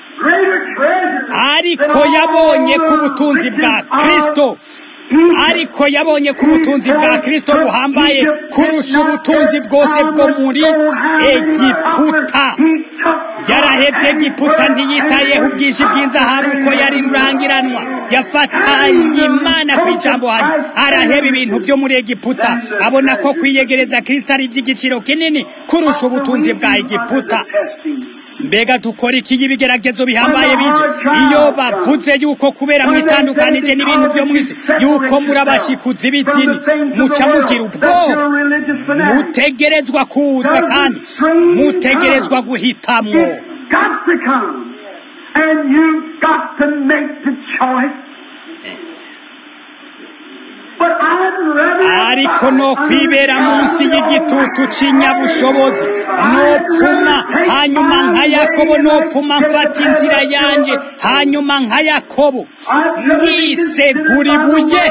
ariko yabonye ko ubutunzi bwa kirisito ariko yabonye ko ubutunzi bwa kirisito buhambaye kurusha ubutunzi bwose bwo muri egiputa yarahebye egiputa ntiyitayeho ubwinshi bw'inzahabu ko yari rurangiranwa yafatanye imana ku ijambo hano araheba ibintu byo muri egiputa abona ko kwiyegereza kirisito ari iby'igiciro kinini kurusha ubutunzi bwa egiputa mbega dukora iki y'ibigeragezo bihambaye bije iyo bavuze yuko kubera mwitandukanije n'ibintu byo mu isi yuko muri abashikuzi b'idini muca mugira ubwoba mutegerezwa kuza kandi mutegerezwa guhitamwo ariko no kwibera munsi y'igitutu c'inyabushobozi nopfuma hanyuma nka yakobo nopfuma mfata inzira yanje hanyuma nka yakobo nkisegura ibuye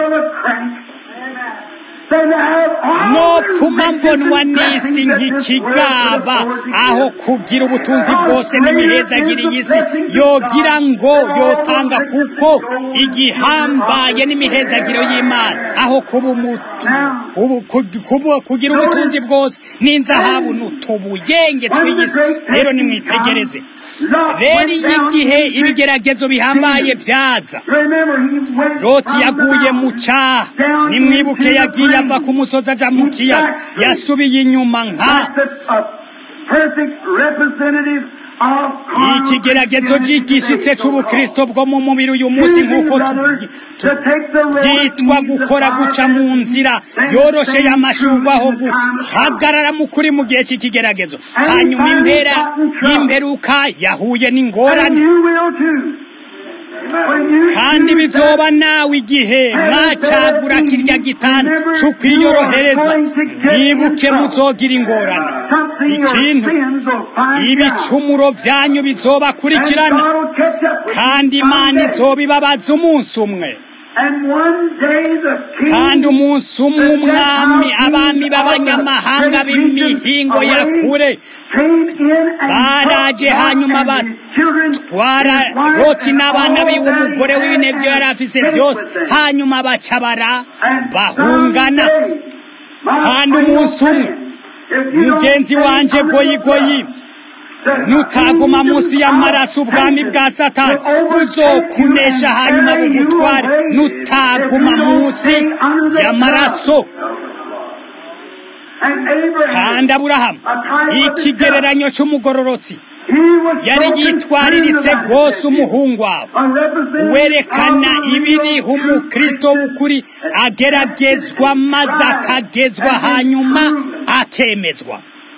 nopfuma mbonwa n'isi nk'ikigaba aho kugira ubutunzi bwose n'imihezagiri y'isi yogira ngo yotanga kuko igihambaye n'imihezagiro y'imana aho kuba umutu kugira ubutunzi bwose n'inzahabu n'utubuyenge tw'iyisi rero nimwitegereze rero iyo igihe ibigeragezo bihambaye byaza loti yaguye mu caha nimwibuke yagiye ava ku musozi aja mu kiyaga yasubiye inyuma nka ikigeragezo gishitse c'ubukristo bwo mu mubiri uyu munsi nk'uko byitwa gukora guca mu nzira yoroshe y'amashurwa aho guhagarara mu kuri mu gihe c'ikigeragezo hanyuma impera y'imperuka yahuye n'ingorane kandi bizoba nawe igihe mwacagura kirya gitanda cyo kwiyorohereza mwibuke muzogira ingorane ikintu ibicumuro byanyu bizobakurikirana kandi imana izobibabaza umunsi umwe kandi umunsi umwe umwami abami b'abanyamahanga b'imihingo ya kure baraje hanyuma batwara loti n'abana biwe umugore w'ibinevyo yari afise byose hanyuma baca bara bahungana kandi umunsi umwe mugenzi wanje goyigoyi nutaguma munsi y'amaraso ubwami bwa satani buzokunesha hanyuma bugutware nutaguma munsi y'amaraso kandi aburahamu ikigereranyo cy'umugororotsi yari yitwariritse rwose umuhungu wabo werekana ibiriho umukristo w'ukuri ageragezwa maze akagezwa hanyuma akemezwa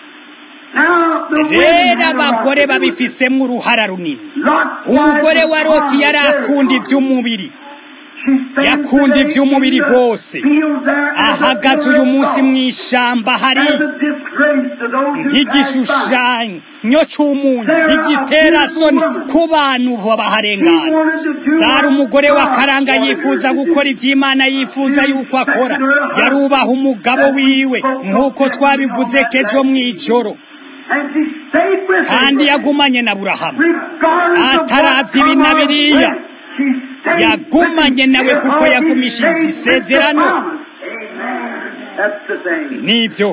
rero abagore babifisemo uruhara runini umugore wa roti yari akunda iby'umubiri yakunda iby'umubiri rwose ahagaze uyu munsi mu ishyamba hari nk'igishushanyo cy'umunyu igitera soni ku bantu baharengana sara umugore wa karanga yifuza gukora iby'imana yifuza yuko akora yarubaha umugabo wiwe nk'uko twabivuze kejo mu ijoro kandi yagumanye na burahamu atarabye ibi na biriya yagumanye nawe kuko yagumishije isezerano nibyo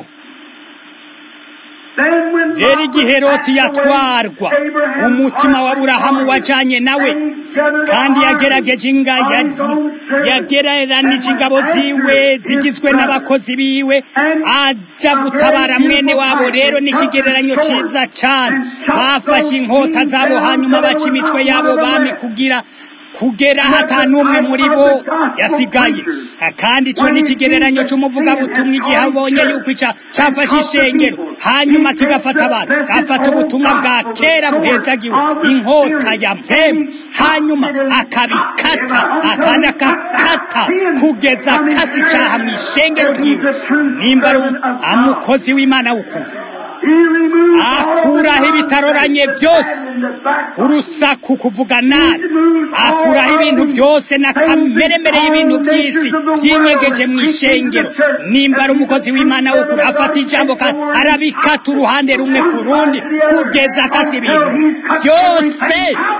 rero igihe loti yatwarwa umutima wa burahamu wajanye nawe kandi yagerageje inga yagereranije ingabo ziwe zigizwe n'abakozi biwe ajya gutabara mwene wabo rero n'ikigereranyo cyiza cyane bafashe inkota zabo hanyuma baca imitwe yabo bami kugira kugera hatanumwe muri bo yasigaye kandi ico ni ikigereranyo c'umuvugabutumwa igihe abonye yuko ica cafashe ishengero hanyuma kigafata abantu gafata ubutumwa bwa kera buhezagiwe inkota ya mpemu hanyuma akabikata akandi akakata kugeza akasi icaha mu ishengero ryiwe nimba ari umukozi w'imana w'ukuri akuraho ibitaroranye byose urusaku kuvuga nabi akuraho ibintu byose n'akameremere y'ibintu by'isi byinyegeje mu ishengero nimba ari umukozi w'imana w'ukuri afata ijambo kandi arabikata uruhande rumwe ku rundi kugeza akasi ibintu byose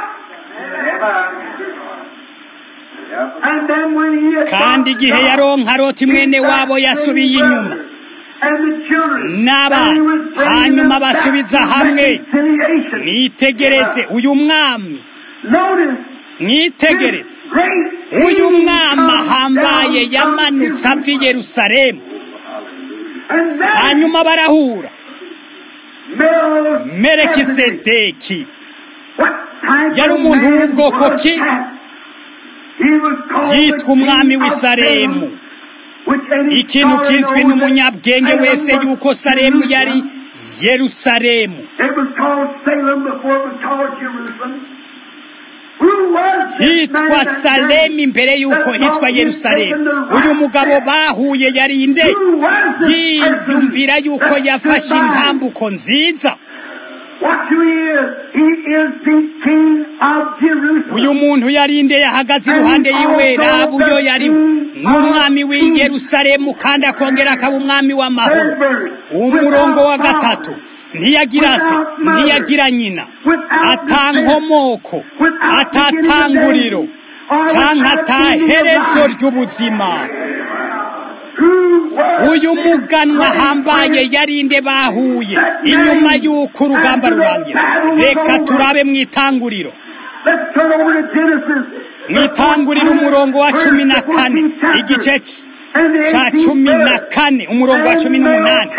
kandi igihe yaronka roti mwene wabo yasubiye inyuma n'abana hanyuma basubiza hamwe mwitegereze uyu mwami mwitegereze uyu mwami ahambaye yamanutse ava i yerusalemu hanyuma barahura merekisedeki yari umuntu w'ubwoko ki yitwa umwami w'isaremu ikintu kizwi n'umunyabwenge wese yuko salemu yari yerusalemu hitwa salemu imbere y'uko hitwa yerusalemu uyu mugabo bahuye yari inde yiyumvira y'uko yafashe intambuko nziza uyu muntu yarinde yahagaze iruhande yiwe raba uyo yari n'umwami w'i yerusalemu kandi akongera akaba umwami w'amahoro umurongo wa gatatu ntiyagira se ntiyagira nyina atankomoko atatanguriro cyangwa ataherezo ry'ubuzima uyu muganwa ahambaye yarinde bahuye inyuma y'uko urugamba rurangira reka turabe mu itanguriro mu itanguriro umurongo wa cumi na kane igice cya cumi na kane umurongo wa cumi n'umunani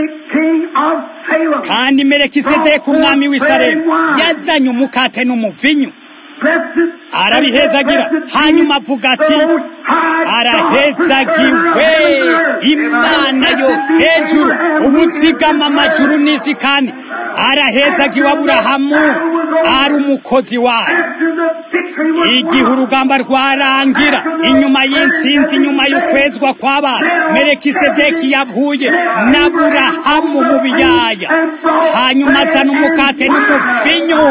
kandi merekisedeki umwami w'isaremu yazanye umukate n'umuvinyu arabihezagira hanyuma avuga ati arahezagiwe imana yo hejuru ubuzigama amajuru n'isi kandi arahezagiwe aburahamu ari umukozi wayo igihe urugamba rwarangira inyuma y'insinzi inyuma y'ukwezwa kw'abana merekisedeki yavuye n'aburahamu mu biyaya hanyuma azana umukate n'umuvinyu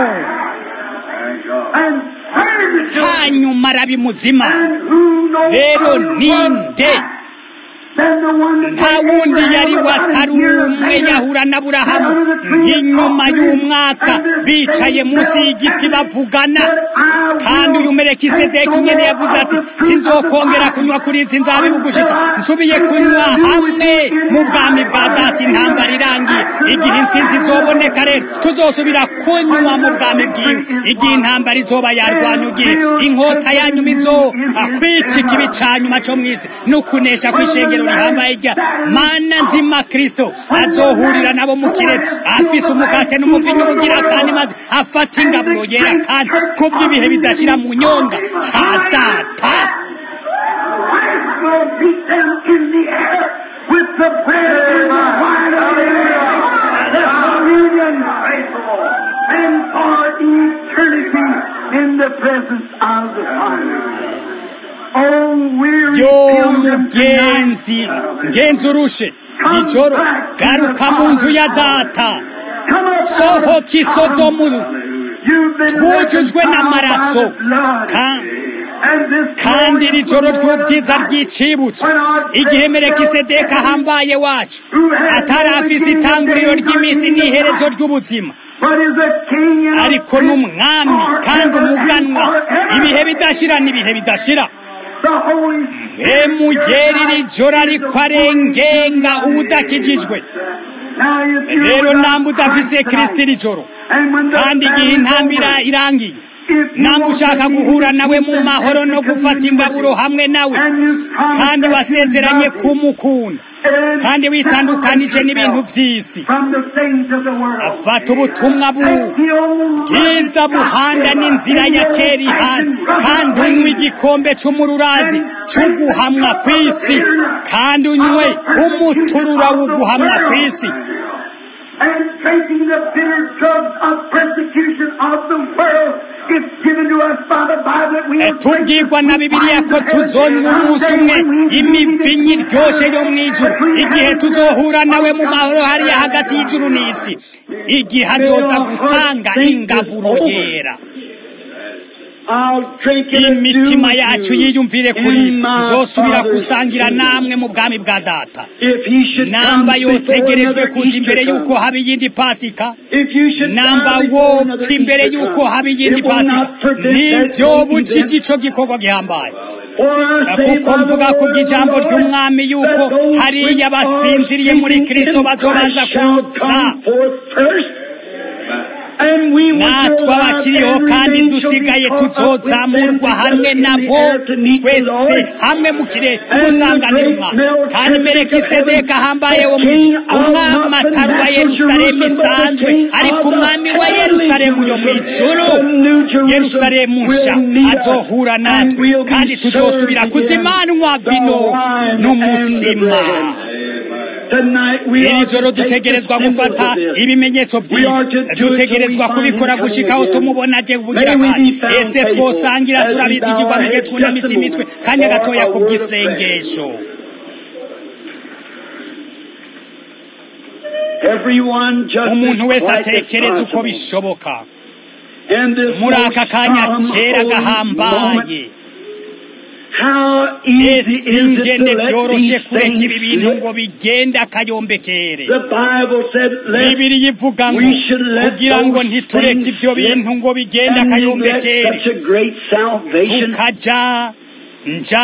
hanyuma arabimuzima rero ninde nta wundi yari watari umwe yahura na burahamu nk'inyuma y'umwaka bicaye munsi y'igiti bavugana kandi uyu merekisedeki nyine yavuze ati sinzokongera kunywa kuri izi nzabibu gushitsa nsubiye kunywa hamwe mu bwami bwa data intambara irangiye igihe intsinzi izoboneka rero tuzosubira kunywa mu bwami bwiwe igihe intambara izoba yarwanya igihe inkota yanyuma izo kwicika ibi ca nyuma co mw'isi n'ukunesha kw'ishengero rihambaye rya mana nzima kristo azohurira nabo mu kirere afise umukate n'umuvinyu bugira kandi maze afata ingaburo yera kandi kubw'ibihe bidashira mu nyonga ha data With the bread and the wine of the communion, and for eternity in the presence of the Father. yo mugenzi ngenzi urushe ijoro garuka mu nzu ya data sohoka isodomu twujujwe n'amaraso kandi iri joro ry'ubwiza ry'icibutso igihe merekisedeka ahambaye wacu atari afise itanguriro ry'iminsi n'iherezo ry'ubuzima ariko n'umwami kandi umuganwa ibihe bidashira n'ibihe bidashira mpemuyeri iri joro ariko arengenga ubudakijijwe rero namba udafise kirisiti iri joro kandi igihe intambira irangiye namba ushaka guhura nawe mu mahoro no gufata ingaburo hamwe nawe kandi wasezeranye kumukunda kandi witandukanije n'ibintu by'isi afata ubutumwa bwiza buhanda n'inzira ya kera ihana kandi unywe igikombe cy'umururazi cyo guhamwa ku isi kandi unywe umuturura wo guhamwa ku isi and drinking the bitter drugs of persecution of the world is given to us by the Bible that we will tubwirwa na bibiliya ko tuzonywa umunsi umwe imivinyi iryoshe yo mu ijuru igihe tuzohura nawe mu mahoro hariya hagati y'ijuru n'isi igihe azoza gutanga ingaburo yera imitima yacu yiyumvire kuri nzosubira gusangira namwe mu bwami bwa data namba yotegerejwe kuza imbere y'uko haba iyindi pasika namba wopfa imbere y'uko haba iyindi pasika nibyo bujije ico gikorwa gihambaye kuko mvuga ku bw'ijambo ry'umwami yuko hariya basinziriye muri kristo bazobanza kuza natwe abakiriho kandi dusigaye tuzozamurwa hamwe nabo twese hamwe mu kirere gusanganira umwami kandi merekisedeka ahambaye wo mu ijuru umwami atari uwa yerusalemu isanzwe ariko umwami wa yerusalemu yo mu ijuru yerusalemu nsha azohura natwe kandi tuzosubira kuzimanwa vino n'umutsima iri joro dutegerezwa gufata ibimenyetso by'ibi dutegerezwa kubikora gushikaho tumubona aje kubugira kandi ese twosangira turabizi igirwa mu gihe twunamitse imitwe kanya gatoya ku bw'isengesho umuntu wese atekereza uko bishoboka muri aka kanya kera gahambaye ese ingene byoroshe kureka ibi bintu ngo bigende akayombekere bibiri ivuga ngo kugira ngo ntitureke ibyo bintu ngo bigende akayombekere tukaja nja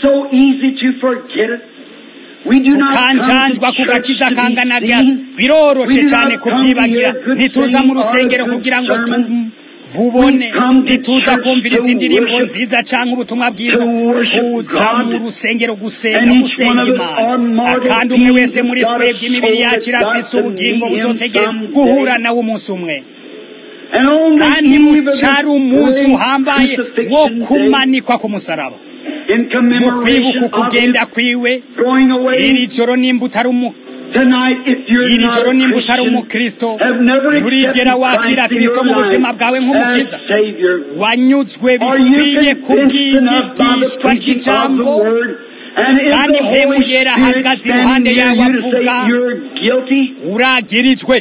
tukanjanjwa ku gakiza kangana gato biroroshe cyane kubyibagira ntituza mu rusengero kugira ngo bubone ntituza kumviriza indirimbo nziza cyangwa ubutumwa bwiza tuza mu rusengero gusenga gusenga imana kandi umwe wese muri twebwe imibiri yacu irafise ubugingo buzotegereza guhura nawe umunsi umwe kandi bucari umunsi uhambaye wo kumanikwa ku musaraba mu kwibuka ukugenda kwiwe iri joro nimba utari umu iri joro nimba utari umukristo nturigera wakira kristo mu buzima bwawe nk'umukiza wanyuzwe bikwiye kubw'inyigishwa ry'ijambo kandi mpemu yera ahagaze iruhande yawe avuga uragirijwe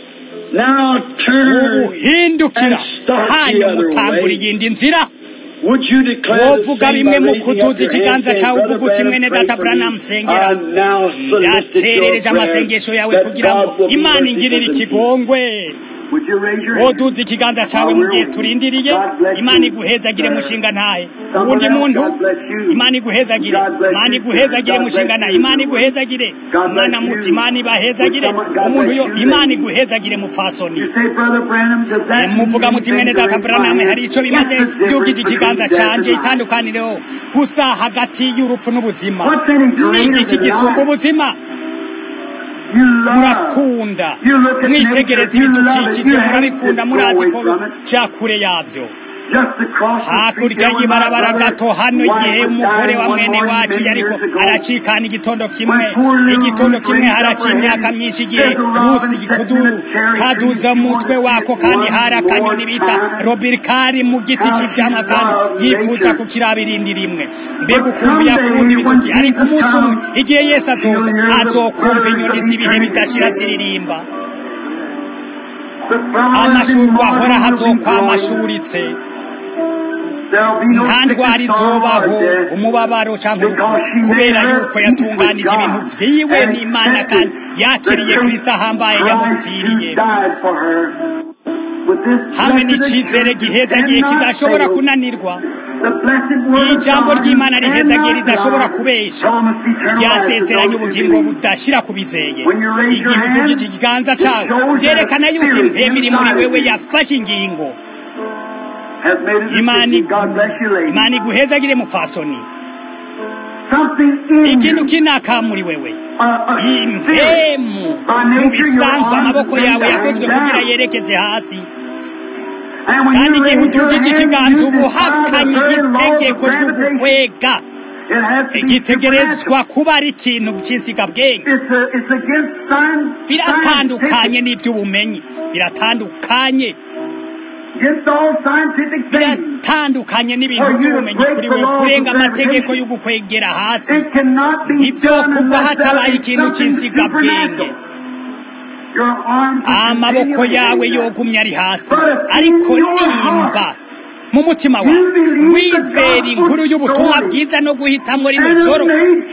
ubu hindukira hanyuma utangura iyindi nzira wovuga bimwe mu kuduza ikiganza cyawe uvuga uti mwene data buranamu sengera yaterereje amasengesho yawe kugira ngo imana ingirire ikigongwe woduza ikiganza cyawe mu gihe turindiriye imana iguhezagire mushinga ntahe uwundi muntu imana iguhezagire imana iguhezagire mushinga ntahe imana iguhezagire mwana muti imana ibahezagire umuntu yo imana iguhezagire mupfasoni muvuga muti mwene data buranamu hari icyo bimaze yugije ikiganza cyanjye itandukanireho gusa hagati y'urupfu n'ubuzima ni igiki gisumba ubuzima murakunda mwitegereza ibidukikije murabikunda murazi ko cya kure yabyo hakurya y'ibarabara gato hano igihe umugore wa mwene wacu yariko aracikana igitondo kimwe igitondo kimwe haraciye imyaka myinshi igihe rusi kaduza umutwe wako kandi hari akanyoni bita robirikari mu giti cy'ivyamwa kandi yifuza kukirabirindi rimwe mbega ukuntu yakunda ibituki ariko umunsi umwe igihe yesu azoza azokumva inyoni z'ibihe bidashira ziririmba amashurwa ahora hazokwamashuritse nta ndwara izobaho umubabaro cyangwa urupfu kubera yuko yatunganije ibintu vyiwe n'imana kandi yakiriye kristo ahambaye yamupfiriye hamwe n'icizere gihezagiye kidashobora kunanirwa ijambo ry'imana rihezagiye ridashobora kubesha ryasezeranye ubugingo budashira kubizeye igihe udugije ikiganza cyawe byerekana yuko impemu iri muri wewe yafashe ingingo imana iguhezagire mupfasoni ikintu kinaka muri wewe impemu mu bisanzwe amaboko yawe yakozwe kugira yerekeze hasi kandi igihe udugije ikiganza uba uhakanye igitegeko ry'ugukwega igitegerezwa kuba ari ikintu cy'insigabwenge biratandukanye n'iby'ubumenyi biratandukanye biratandukanye n'ibintu by'ubumenyi kuri we kurenga amategeko yo gukwegera hasi ibyo kugwa hatabaye ikintu cy'insigabwenge amaboko yawe yogumye ari hasi ariko nimba mu mutima wawe wizera inkuru y'ubutumwa bwiza no guhitamo rino joro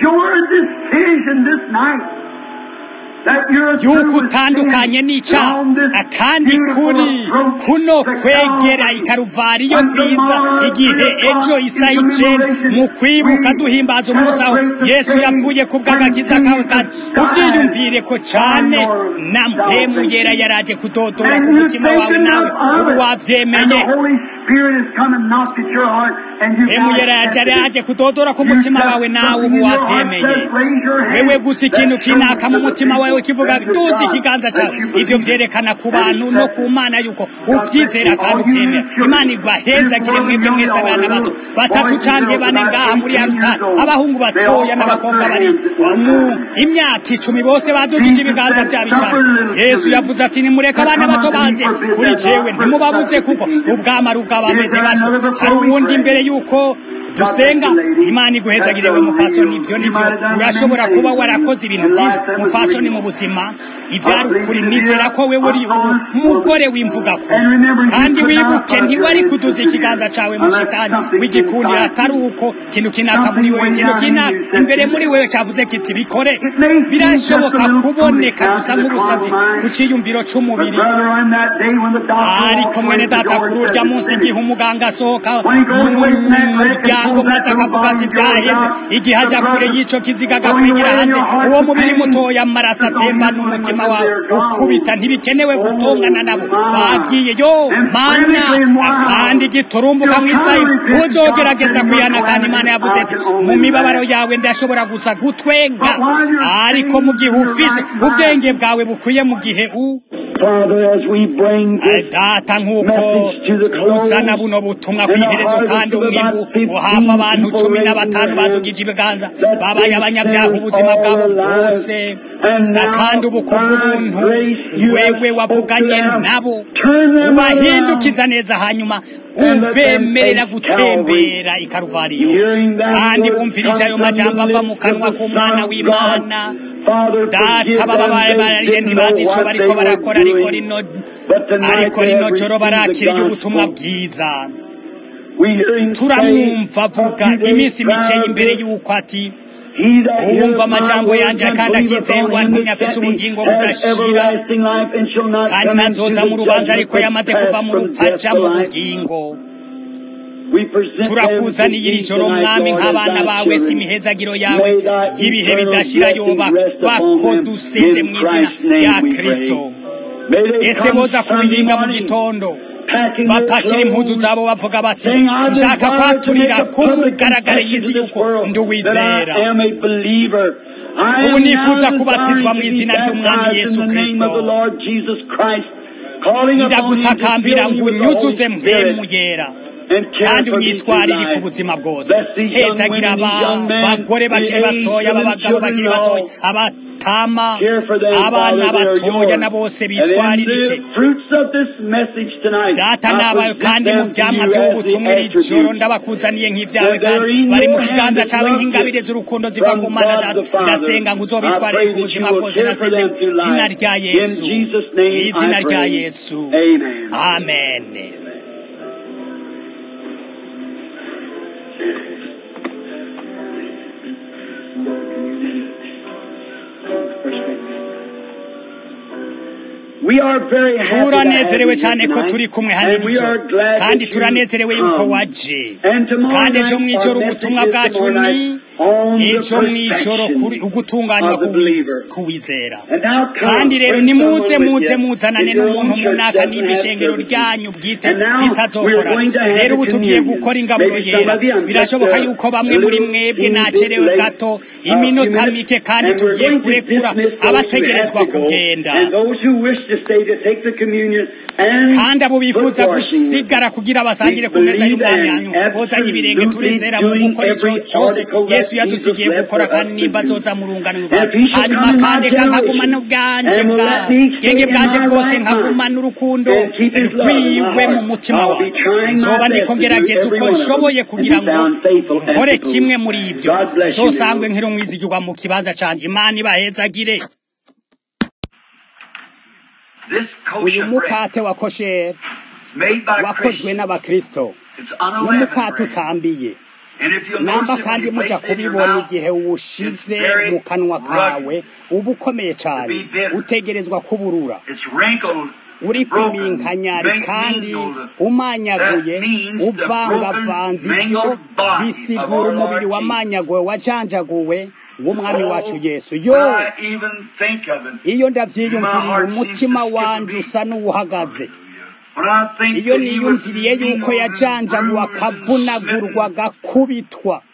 yuko utandukanye n'icyaha kandi kuri kuno kwegera ikaruvariyo kwiza igihe ejo isaha icenda mu kwibuka duhimbaza umunsi aho yesu yapfuye ku bw'agakiza kawe kandi uvyiyumvire ko cane na mpemu yera yaraje kudodora ku mutima wawe nawe ubu wavyemeye hemuyera yaje yaje kudodora ku mutima wawe nawe ubu wavyemeye wewe gusa ikintu kinaka mu mutima wawe kivuga duzi ikiganza cyawe ivyo vyerekana ku bantu no ku mana yuko uvyizera kandi uvyemera imana ibahezagire mwebwe mwese abana bato batatu canke bane ngaha muri ya rutari abahungu batoya n'abakobwa bari mu imyaka icumi bose badugije ibiganza vyabo icane yesu yavuze ati nimureke abana bato baze kuri jewe ntimubabuze kuko ubwama rugaba bameze batyo hari uwundi imbere yuko dusenga imana iguhezagire we mupfasoni ivyo nivyo urashobora kuba warakoze ibintu vyinshi mupfasoni mu buzima ivyari ukuri nizera ko wewe uri umugore w'imvuga ko kandi wibuke ntiwari kuduza ikiganza cawe mu shitani wigikundira atari uko kintu kinaka muri wewe kintu kinaka imbere muri wewe cavuze kiti bikore birashoboka kuboneka gusa nk'ubusazi ku ciyumviro c'umubiri ariko mwene data kuri urya munsi igihe umuganga asohoka mu muryango maze akavuga ati byaheze igihe aja kure y'ico kiziga agakwigira hanze uwo mubiri mutoya amaraso atemba n'umutima wawe ukubita ntibikenewe gutongana nabo bagiye yo mana kandi giturumbuka mu isayi uzogerageza kwihana kandi imana yavuze ati mu mibabaro yawe ndashobora gusa gutwenga ariko mu gihe ufise ubwenge bwawe bukwiye mu gihe u data nk'uko uzana buno butumwa ku iherezo kandi umwimbu uhafa abantu cumi na batanu badugije ibiganza babaye abanyabyaha ubuzima bwabo bwose kandi ubu kubw'ubuntu wewe wavuganye nabo ubahindukiza neza hanyuma ubemerera gutembera i karuvariyo kandi bumvirije ayo majambo ava mu kanwa k'umwana w'imana data bababaye bararire ntibazi ico bariko barakora ariko rino ariko rino joro barakiriye ubutumwa bwiza turamwumva avuga iminsi mikeyi imbere y'uko ati uwumva amajambo yanje kandi akizeye uwantumye afise ubugingo budashira kandi nazoza mu rubanza ariko yamaze kuva mu rupfu aja mu bugingo turakuzaniye iri joro mwami nk'abana bawe si imihezagiro yawe y'ibihe bidashira yoba bako dusenze mu izina rya kristo ese boza kubihinga mu gitondo bapakira impuzu zabo bavuga bati nshaka kwaturira kumugaragare y'isi yuko nduwizera ubu nifuza kubatizwa mu izina ry'umwami yesu kristo ndagutakambira ngo unyuzuze mpemu yera kandi unyitwarire ku buzima bwose hezagira abagore bakiri batoya abagabo bakiri batoya abatama abana batoya na bose bitwaririke data nabayo kandi mu vyamwa vy'ubutumwa iri joro ndabakuzaniye nk'ivyawe kandi bari mu kiganza cawe nk'ingabire z'urukundo ziva ku mana data ndasenga ngo uzobitwarire ku buzima bwose nasize zina rya yesu izina rya yesu amen turanezerewe cyane ko turi kumwe hano ijoro kandi turanezerewe yuko waje kandi ejo mu ijoro ubutumwa bwacu ni ejo mu ijoro ugutunganywa kuwizera kandi rero nimuze muze muzanane n'umuntu munaka nimba ishengero ryanyu bwite ritazokora rero ubu tugiye gukora ingaburo yera birashoboka yuko bamwe muri mwebwe nacerewe gato iminota mike kandi tugiye kurekura abategerezwa kugenda kandi abo bifuza gusigara kugira basangire ku meza y'umwami hanyuma bozanye ibirenge turizera mu gukora ico cose yesu yadusigiye gukora kandi nimba azoza mu rungano hanyuma kandi nkagumana ubwanje bwenge bwanje bwose nkagumana urukundo rwiwe mu mutima wawe nzoba ndiko ngerageza uko nshoboye kugira ngo nkore kimwe muri ivyo nzosangwe nkiri umwizigirwa mu kibanza canje imana ibahezagire uyu mukate wa kosheri wakozwe n'abakristo n'umukate utambiye namba kandi muja kubibona igihe uwushize mu kanwa kawe uba ukomeye cyane utegerezwa kuburura uri kuminkanyari kandi umanyaguye uvangavanze ibyo bisigura umubiri wamanyaguwe wajanjaguwe w'umwami wacu yesu yo iyo ndavyiyumviriye umutima wanje usa n'uwuhagaze iyo niyumviriye yuko yajanjaguwe akavunagurwa agakubitwa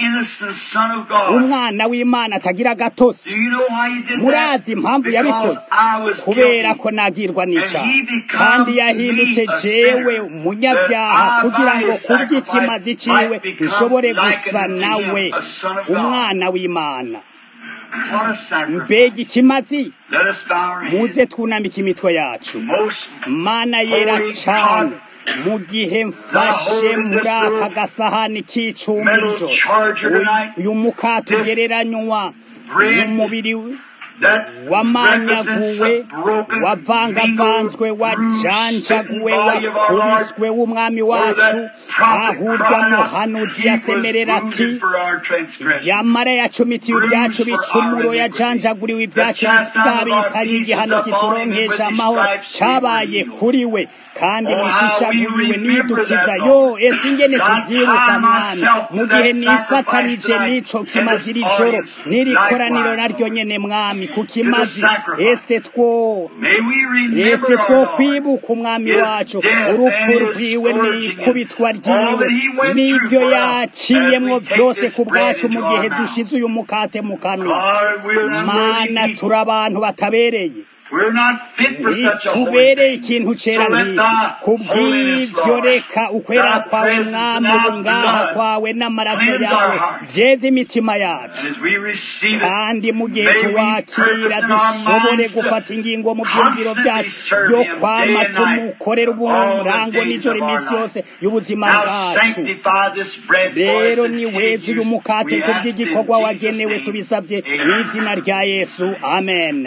umwana w'imana atagira agatotsi murazi impamvu yabikoze kubera ko nagirwa n'icyaha kandi yahindutse jewe umunyabyaha kugira ngo kubw'ikimazi ciwe nshobore gusa nawe umwana w'imana mbega ikimazi muze twunamika imitwe yacu mana yera cyane mu gihe mfashe muri aka gasahani k'icumbi ijoro uyu mukate ugereranywa n'umubiri wamanyaguwe wavangavanzwe wajanjaguwe wakubiswe w'umwami wacu ahurya muhanuzi yasemerera ati yamara yacumitiye ibyacu bicumuro yajanjaguriwe ibyacu bwabitanye igihano kituronkesha amahoro cabaye kuri we kandi wishishaguyiwe nidukiza yo ese ingene tuvyibuka mwami mu gihe nifatanije n'ico kimazi iri joro n'iri koraniro naryo nyene mwami ku kimazi ese two ese two kwibuka umwami wacu urupfu rwiwe n'ikubitwa ryiwe n'ibyo yaciyemwo byose ku bwacu mu gihe dushize uyu mukate mu kanwa mana turi abantu batabereye itubereye ikintu cera nk'iki kubw'ibyo reka ukwera kwawe mwami ubungaha kwawe n'amaraso yawe byeze imitima yacu kandi mu gihe tuwakira dushobore gufata ingingo mu byumviro byacu yo kwama tumukorera uburango n'ijoro iminsi yose y'ubuzima bwacu rero ni weza uyu mukate ku by'igikorwa wagenewe tubisabye mu izina rya yesu amen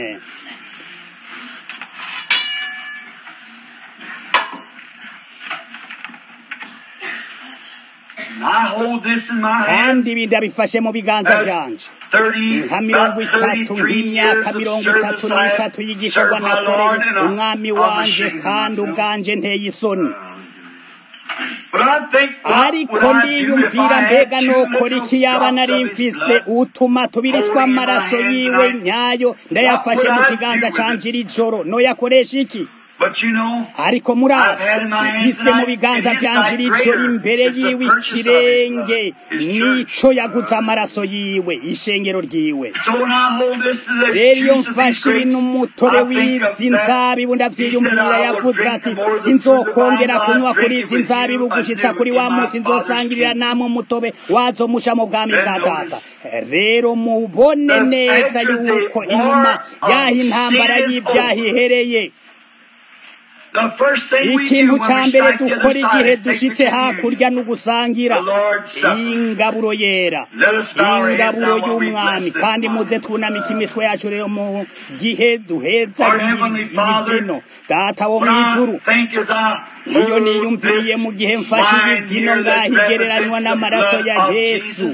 kandi ibi ndabifashe mu biganza byanje nka mirongo itatu nk'imyaka mirongo itatu n'itatu y'igikorwa nakoreye umwami wanje kandi ubwanje nteye isoni ariko ndiyumvira mbega nokora iki yaba nari mfise utuma tubiri tw'amaraso yiwe nyayo ndayafashe mu kiganza canje iri joro noyakoresha iki ariko murazi mfise mu biganza byanje rijoro imbere yiwe ikirenge nico yaguze amaraso yiwe ishengero ryiwe rero iyo mfashe ibintu umutobe w'izi nzabibu ndavyiyumvira yavuze ati sinzokongera kunywa kuri izi nzabibu gushitsa kuri wa munsi nzosangirira namwe umutobe wazo musha mu bwami bwa data rero mubone neza yuko inyuma yaho intambara y'ibyaha ihereye ikintu cya mbere dukora igihe dushitse hakurya no gusangira ingaburo yera ingaburo y'umwami kandi muze twunamika imitwe yacu rero mu gihe duheza ibyino data wo mu ijuru iyo niyumviriye mu gihe mfashe ibyino ngaho igereranywa n'amaraso ya yesu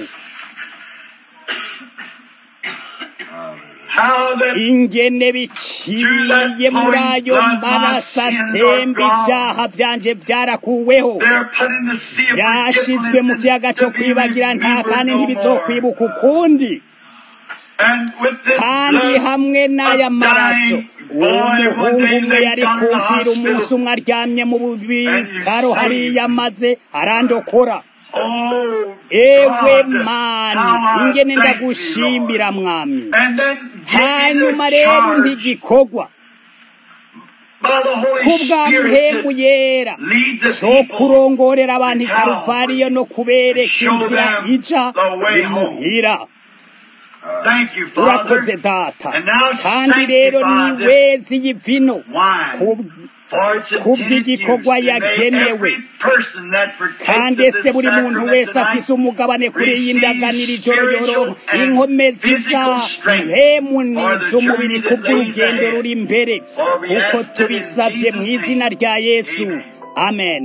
ingene biciye muri ayo maraso atemba ibyaha byanje byarakuweho byashizwe mu kiyaga cyo kwibagira nta kandi ntibizokwibuka ukundi kandi hamwe n'aya maraso umuhungu umwe yari kumvira umunsi umwe aryamye mu bitaro hariya maze arandokora ewe mana ingene ndagushimira mwami hanyuma rero ntigikorwa kubwa mpemu yera cyo kurongorera abantu ikaruvariyo no kubereka inzira ija imuhira urakoze data kandi rero ni wezi y'ivino kubw'igikorwa yagenewe kandi ese buri muntu wese afise umugabane kuri iyi ndaganira ijoro yoroha inkomezi za mpemuniza umubiri kubw'urugendo ruri imbere kuko tubisabye mu izina rya yesu amen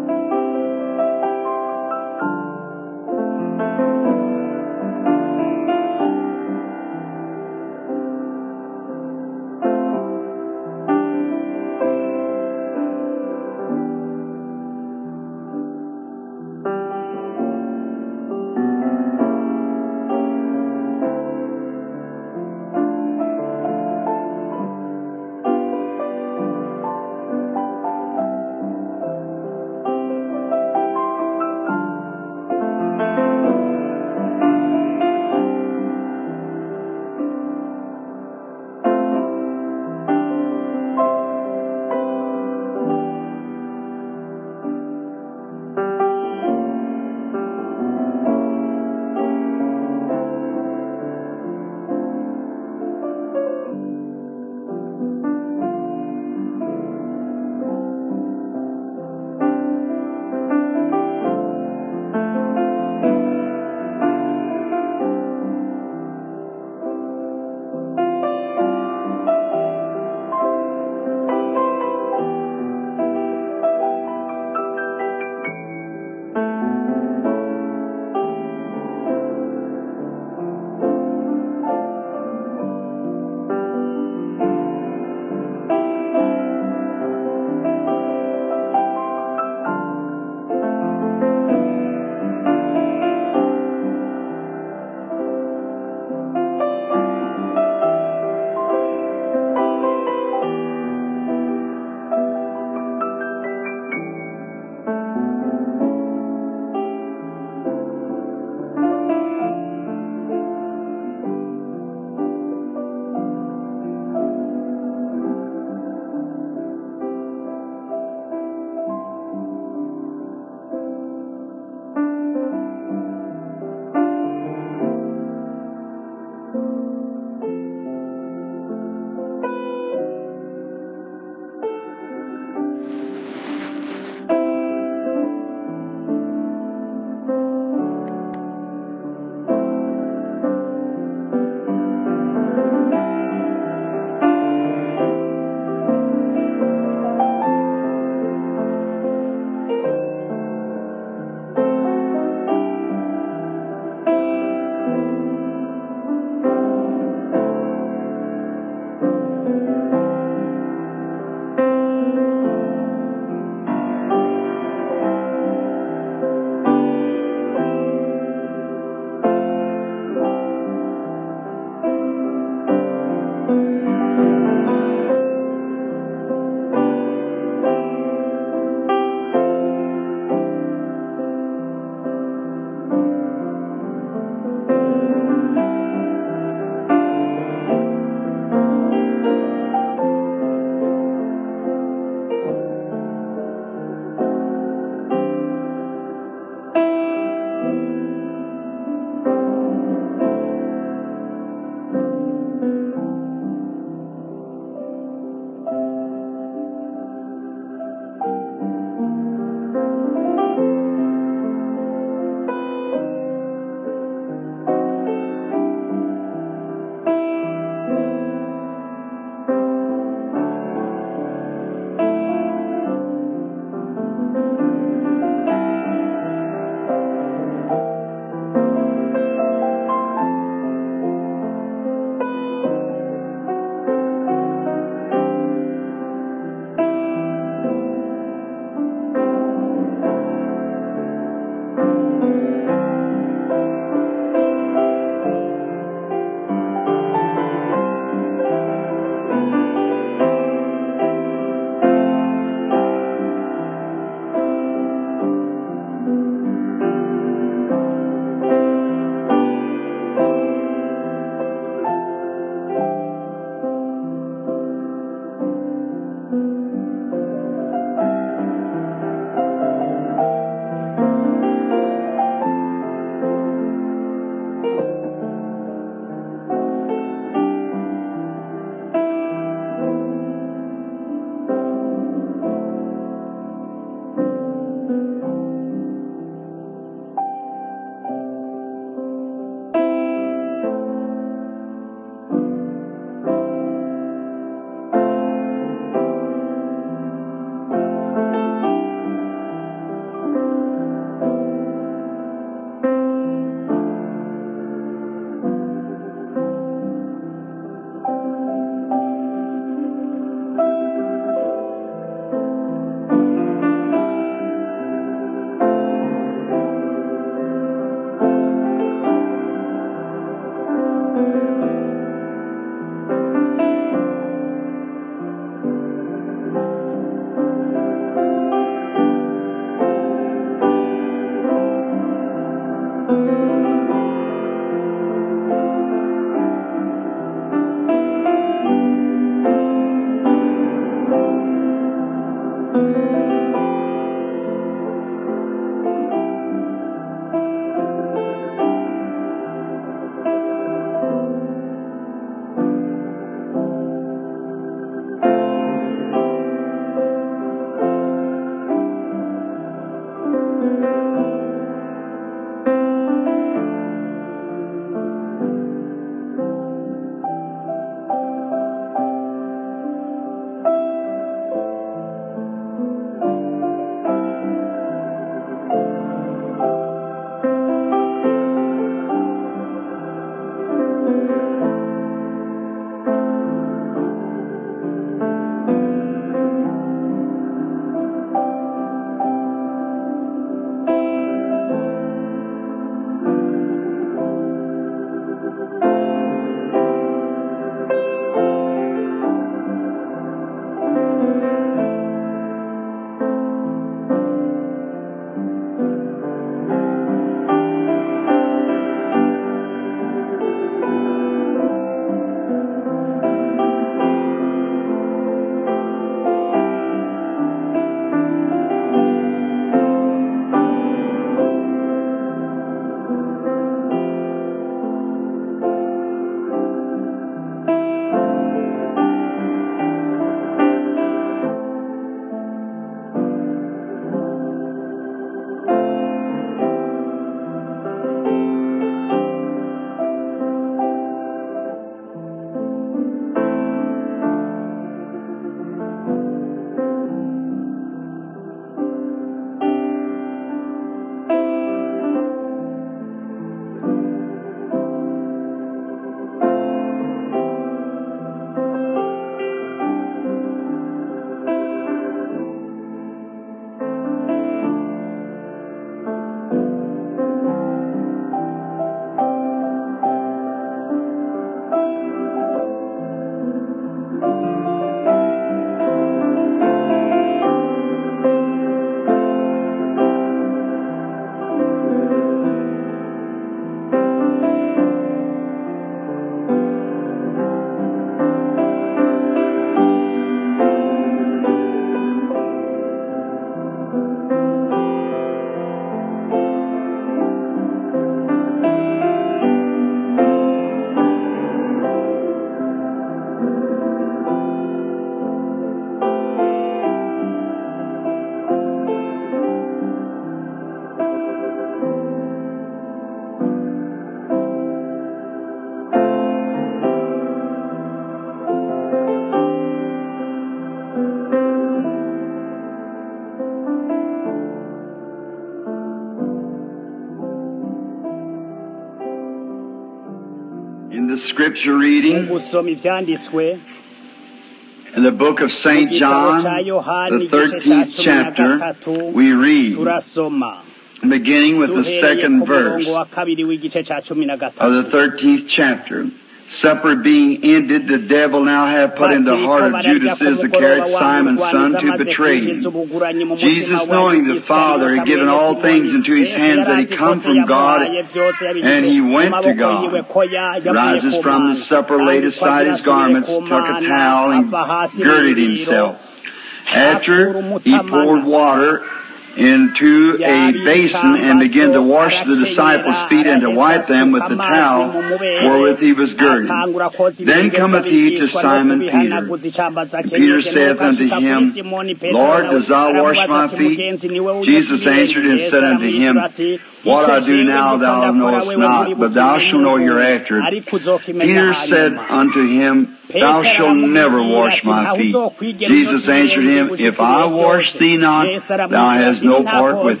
scripture mu reading gusoma ivyanditswe in the book of mu St. gitabo John, ca yohani the igice ca 13th cumi na chapter, gatatu we read, turasoma beginning with the duhereye second ku verse murongo wa kabiri w'igice ca cumi na of the gatatu 13th chapter. Supper being ended, the devil now had put in the bakiriko heart of bararya Judas ku mugoroba Iscariot, wa Simon's son, murwaniza to amaze betray kwinjiza him. ubuguranyi mu Jesus, mutima wa knowing the Father had given all things into his hands, that he come from God, and he went to God, rises from the supper, laid aside his garments, took a towel, and girded himself. After he poured water into a basin and began to wash the disciples' feet and to wipe them with the towel wherewith he was girded. Then cometh he to Simon Peter. And Peter saith unto him, Lord, dost thou wash my feet? Jesus answered and said unto him, What I do now thou knowest not, but thou shalt know hereafter. Peter said unto him, Thou shalt never wash my feet. Jesus answered him, If I wash thee not, thou hast no part with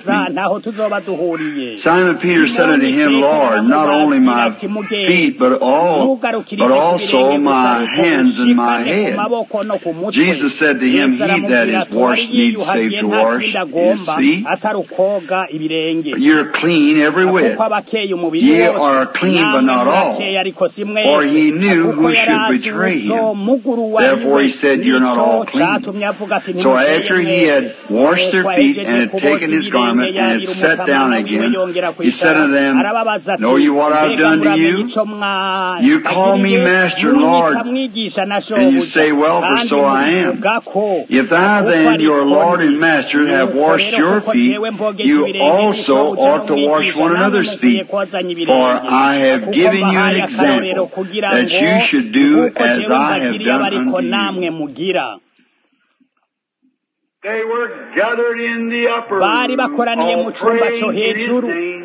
me. Simon Peter said unto him, Lord, not only my feet, but all, but also my hands and my head. Jesus said to him, He that is washed needs save to wash his feet. You're clean every whit. Ye are clean, but not all. For he knew who should betray him. Therefore he said, You're not all clean. So after he had washed their feet and had taken his garment and had sat down again, he said unto them, Know you what I've done to you? You call me Master, Lord, and you say, Well, for so I am. If I then, your Lord and Master, have washed your feet, you also ought to wash one another's feet. For I have given you an example that you should do as I have done unto you. They were gathered in the upper bari room, bakoraniye all mu cumba praying co in his hejuru name.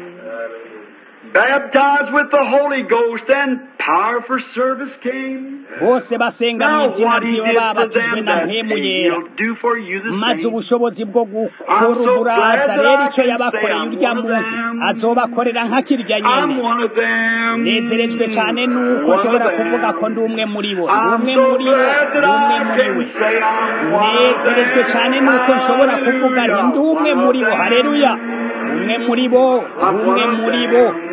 Baptized with the Holy Ghost and power for service came. bose basenga mu Now izina what he ryiwe did for babatijwe them na that mpemu day, yera he'll do for you the maze same. ubushobozi bwo gukora I'm so uburaza glad that rero I icyo can yabakoreye say I'm urya one of munsi them. azobakorera nk'akirya I'm nyene one of them. nezerejwe cyane nuko One nshobora of kuvuga them. ko ndi umwe muri bo ndi I'm umwe so muri bo glad ndi that umwe I muri can we say I'm one of nezerejwe them. cyane nuko nshobora kuvuga nti ndi umwe Hallelujah, muri bo one of hareruya them. umwe muri bo ndi I'm umwe one of muri bo them.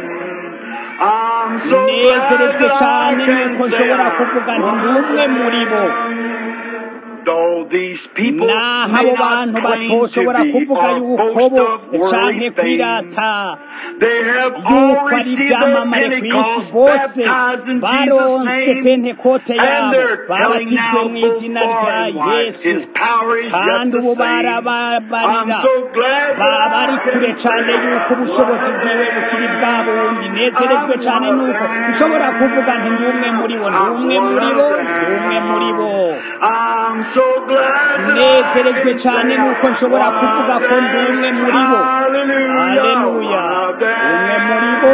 I'm so glad nezerejwe that I cyane nuko can say nshobora I'm kuvuga nti ndi one of umwe muri bo them. Though these people naho may abo not bantu claim to batoshobora be kuvuga or yuko bo boast of canke worldly things, kwirata they have all yuko ari received their ibyamamare ku isi Pentecost bose baptized in baronse Jesus' name, pentekote and yabo they're telling babatijwe now mu both izina far rya and wide, yesu His power is yet kandi ubu the same. barababarira I'm so glad baba that bari I kure can cyane say yuko ubushobozi bwiwe bukiri bwa bundi nezerejwe cyane nuko nshobora kuvuga nti ndi umwe muri bo ndi umwe muri bo ndi umwe muri bo I'm so glad that nezerejwe I can cyane say nuko I'm nshobora one kuvuga of ko ndi umwe them. muri bo Hallelujah, haleluya one of them. umwe muri bo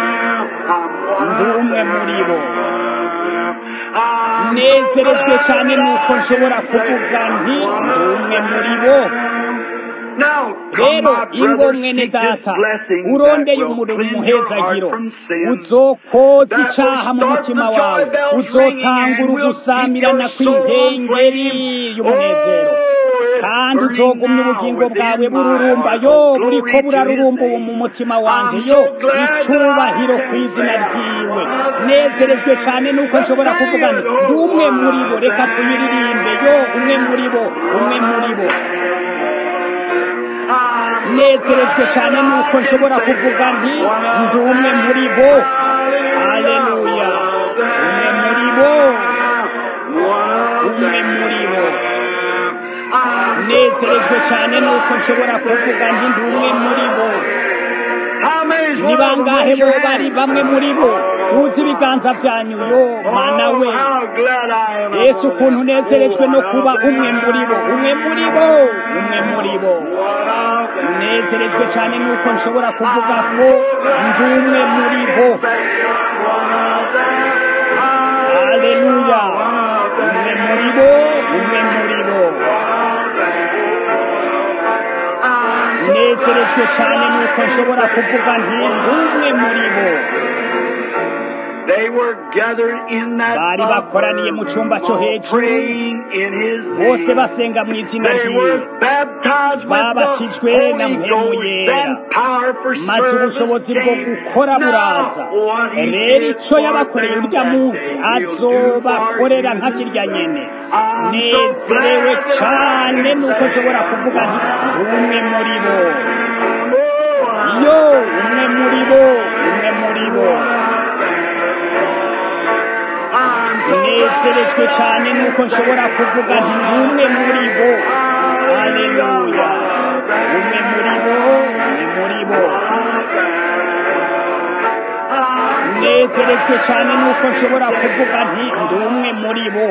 I'm ndi one umwe of muri bo them. I'm so nezerejwe glad cyane that nuko I nshobora can say kuvuga nti I'm ndi one umwe of muri bo them. Now, come, rero my ingo brother, mwene seek this data blessing that urondeye will umurimo cleanse your heart umuhezagiro from sin. uzokoza That will icaha mu start mutima the wawe joy bells ringing uzotangura and will keep ugusamirana your soul on kw'inkengeri flame. y'umunezero Oh, it's kandi burning uzogumya now ubugingo bwawe within my bururumba heart. yo Oh, buriko glory to His burarurumba ubu mu name. mutima wanje I'm yo so glad that icubahiro I ku can izina say ryiwe I'm one of nezerejwe them. cyane nuko Let's nshobora sing kuvuga it, nti oh, ndi umwe one muri bo of reka tuyiririmbe yo umwe muri bo umwe muri bo I'm so nezerejwe cyane glad nuko I nshobora can say kuvuga nti one of ndi umwe muri bo haleluya umwe muri bo umwe muri bo nezerejwe cyane nuko nshobora kuvuga nti ndi umwe muri bo ni bangahe bo bari bamwe muri bo tuzi ibiganza byanyu yo mana we yesu ukuntu unezerejwe no kuba umwe muri bo umwe muri bo umwe muri bo nezerejwe cyane nuko nshobora kuvuga ko ndi umwe muri bo haleluya umwe muri bo umwe muri bo nezerejwe cyane nuko nshobora kuvuga nti ndi umwe muri bo They were gathered in that bari bakoraniye mu cyumba cyo all hejuru praying in his bose name. basenga mu izina They ryiwe were baptized with Babatijwe the na Holy mpemu Ghost yera. and power for maze service ubushobozi bwo came. gukora buraza Now, what he rero did icyo for yabakoreye them urya that munsi day, he'll do azobakorera for nka you. kirya nyene I'm so nezerewe glad that I cyane can nuko say nshobora kuvuga nti ndi umwe muri bo Oh, yo umwe muri bo umwe muri bo I'm so nezerejwe cyane nuko nshobora kuvuga nti ndi umwe muri bo haleluya umwe muri bo umwe muri bo nezerejwe cyane nuko nshobora kuvuga nti ndi umwe muri bo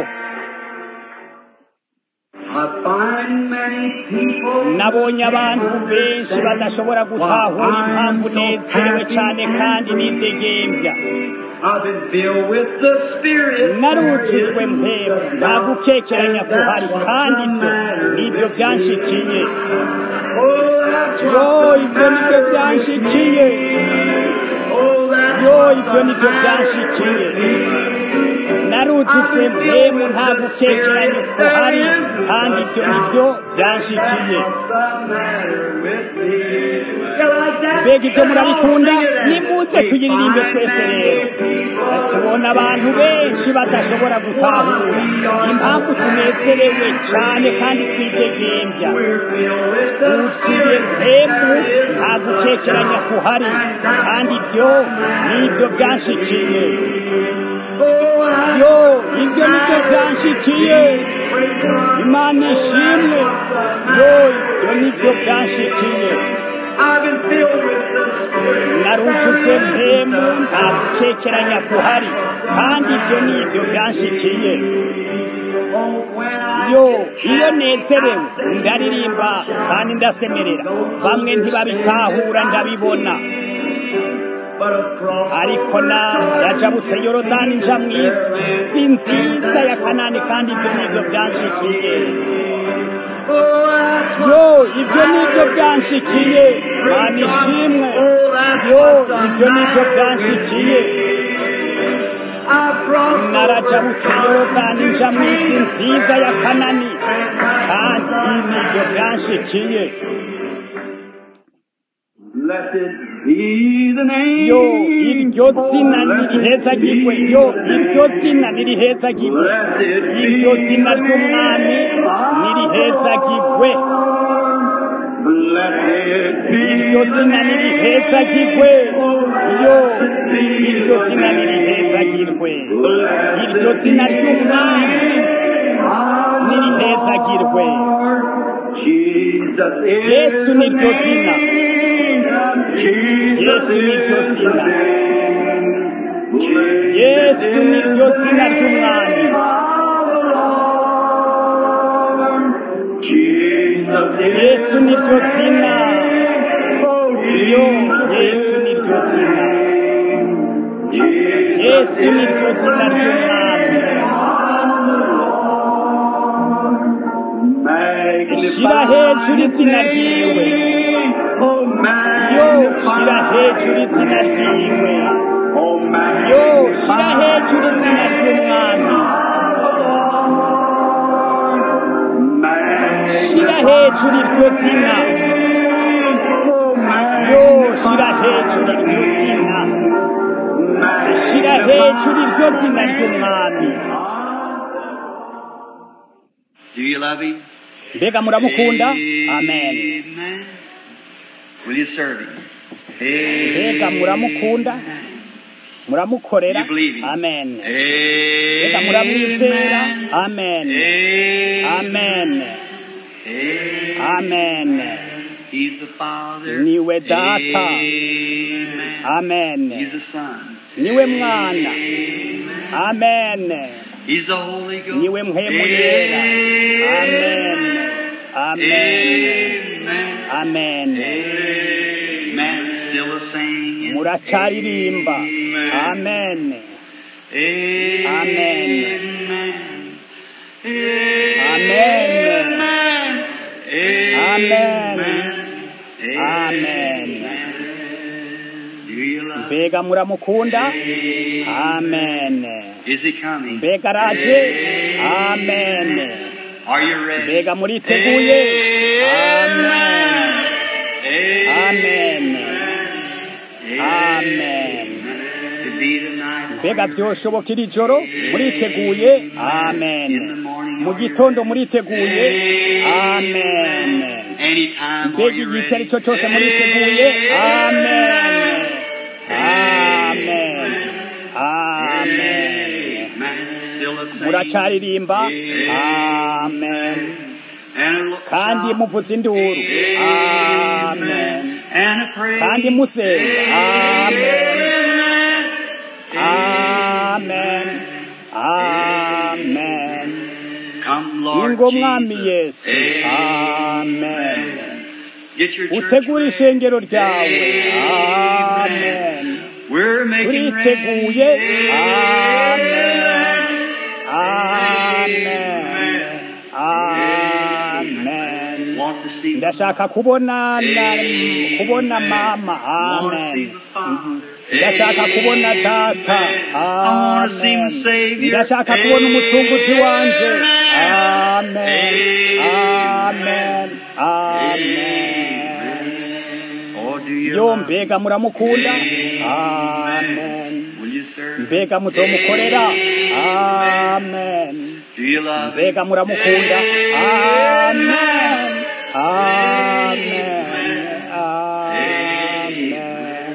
I find many people nabonye abantu benshi badashobora gutahura impamvu nezerewe cyane kandi nidegembya I've been filled with the Spirit. narujujwe mpemu nta gukekeranya kuhari kandi ibyo nibyo byanshikiye Oh, that's yo what ibyo nibyo byanshikiye Oh, that's yo ibyo nibyo byanshikiye narujujwe mpemu nta gukekeranya kuhari kandi ibyo nibyo byanshikiye mbega ibyo murabikunda nimuze tuyiririmbe twese rero tubona abantu benshi badashobora gutahura impamvu tunezerewe cyane kandi twidegembya twuzuye mpemu nta gukekeranya kuhari kandi ibyo nibyo byanshikiye yo ibyo nibyo byanshikiye imana ishimwe yo ibyo nibyo byanshikiye narujujwe mpemu nta gukekeranya kuhari kandi ibyo nibyo byanshikiye yo iyo nezerewe ndaririmba kandi ndasemerera bamwe ntibabitahura ndabibona ariko narajabutse yorodani nja mu isi si nziza ya kanani kandi ibyo nibyo byanshikiye yo ibyo nibyo byanshikiye mana ishimwe yo ibyo nibyo byanshikiye narajabutse yorodani nja mu isi nziza ya kanani kandi ibi nibyo byanshikiye yo iryo zina nirihezagirwe yo iryo zina nirihezagirwe iryo zina ry'umwami nirihezagirwe iryo zina nirihezagirwe yo iryo zina nirihezagirwe iryo zina ry'umwami nirihezagirwe yesu niryo zina yesu niryo zina yesu niryo zina ry'umwami yesu niryo zina yo yesu niryo zina yesu niryo zina ry'umwami shira hejuru izina ryiwe yo shira hejuru izina ryiwe yo shira hejuru izina ry'umwami shira hejuru iryo zina yo shira hejuru iryo zina shira hejuru iryo zina ry'umwami Do you love him? mbega muramukunda amen Amen. Will you serve him? mbega muramukunda muramukorera You believe him? amen Amen. mbega muramwizera amen amen amen He's the Father. Niwe Data. Amen. amen He's the Son. niwe mwana amen He's the Holy Ghost. niwe mpemu yera amen amen Amen. amen Amen. Still the same. muracaririmba amen Amen. Amen. Amen. Do you love mbega muramukunda amen Is he coming? mbega araje amen Are you ready? mbega muriteguye amen amen amen To be tonight. mbega vyoshoboka iri joro muriteguye amen mu gitondo muriteguye amen Anytime while mbega you're igice ari ready. cyo cyose muriteguye amen amen amen Amen. Still the same. muracaririmba amen And a look kandi shout. muvuza induru amen And a praise. kandi musenga amen amen amen Come, Lord ingo mwami Jesus. yesu amen Get your church utegura ready. ishengero ryawe amen We're making turiteguye ready. amen amen amen Want to see ndashaka kubona na, kubona mama amen ndashaka kubona data amen ndashaka kubona umucunguzi wanje amen amen amen Oh, do you yo love mbega muramukunda amen Will you serve? mbega muzomukorera amen Do you love mbega muramukunda amen amen amen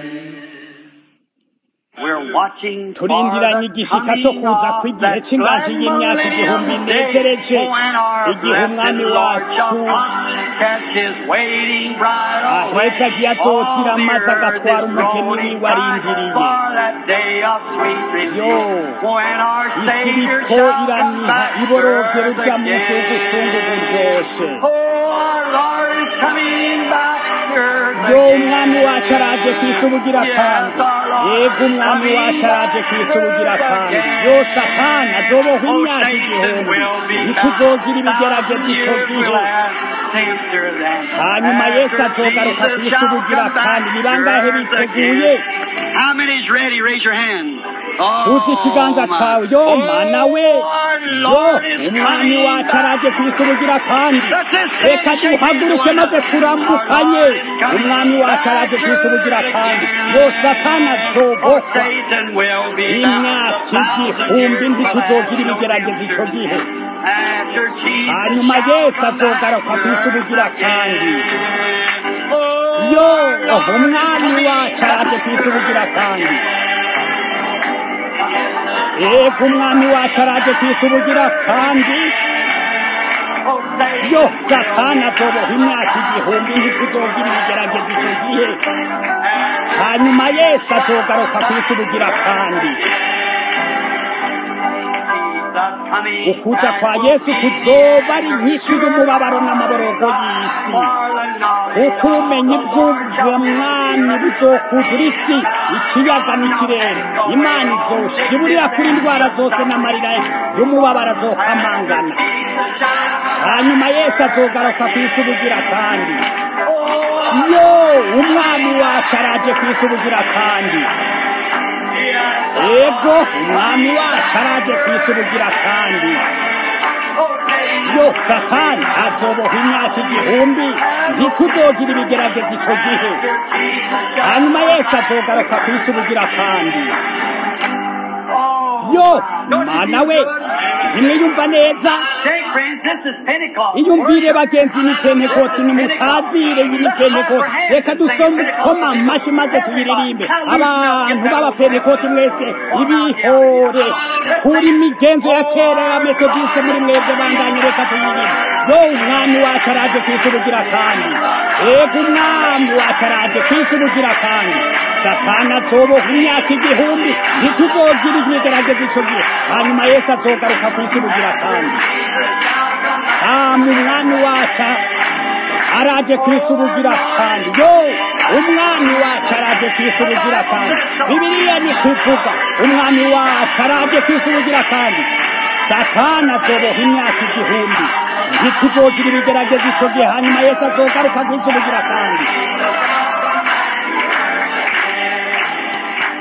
We're watching for turindiranye the igishika cyo coming kuza of kw'igihe that cy'inganji grand y'imyaka igihumbi millennium day, inezereje when our igihe umwami blessed Lord wacu shall come, catch his waiting bride away. ahetse agiye azotira All the maze agatwara earth is umugeni groaning wiwe arindiriye for that day of sweet Yo, release, when our isi Savior iriko shall come iraniha back to iborogera earth urya munsi w'ugucunga again. uburyoshe Oh, our Lord is coming back to earth yo again. umwami wacu araje ku isi ubugira kandi yego umwami wacu araje ku isi ubugira kandi yo satani azobohwa imyaka igihumbi ntituzogira ibigerageza ico gihe hanyuma yesu azogaruka ku isi ubugira kandi ni bangahe biteguye How many's ready? Raise your hand. Oh, tuzi ikiganza cawe yo my. mana we Oh, our yo Lord is umwami coming wacu back. araje ku isi ubugira kandi Let's just say reka it, shake it, duhaguruke one maze another. turamukanye Our Lord is coming umwami wacu back araje ku isi ubugira kandi again. yo satani Oh, azobohwa Satan will be imyaka bound a thousand igihumbi years ntituzogira without ibigerageza no ico gihe After Jesus hanyuma shall yesu come azogaruka back ku isi to ubugira earth kandi again. Oh, yo our Lord umwami is wacu araje ku isi ubugira kandi coming. ego umwami wacu araje ku isi ubugira kandi Oh, Satan yo satani azoboha imyaka igihumbi ntituzogira ibigerageza ico gihe hanyuma yesu azogaruka ku isi ubugira kandi ukuza kwa yesu kuzoba ari inyishu y'umubabaro n'amaborogo y'isi kuko ubumenyi bw'ubwamwami buzokuzura isi ikiyaga n'ikirere imana izoshiburira kuri indwara zose n'amarira y'umubabaro azokamangana hanyuma yesu azogaruka ku isi ubugira kandi yo umwami wacu araje ku isi ubugira kandi ego umwami wacu araje ku isi ubugira kandi yo satani azoboha imyaka igihumbi ntituzogira ibigerageza ico gihe hanyuma yesu azogaruka ku isi ubugira kandi yo mana we ntimwiyumva neza iyumvire bagenzi ni pentekoti nimutazire iyi ni pentekoti reka dusome koma amashi maze tubiririmbe abantu b'abapentekoti mwese ibihore kuri migenzo ya kera ya metodiste muri mwebwe bandanye reka tubiririmbe yo umwami wacu araje ku isi ubugira kandi ego umwami wacu araje ku isi ubugira kandi satani azoboha imyaka igihumbi ntituzogira ibigerageza ico gihe hanyuma yesu azogaruka ku isi ubugira kandi hama umwami wacu araje ku isi ubugira kandi yo umwami wacu araje ku isi ubugira kandi bibiliya ni kuvuga umwami wacu araje ku isi ubugira kandi satani azoboha imyaka igihumbi ntituzogira ibigerageza ico gihe hanyuma yesu azogaruka ku isi ubugira kandi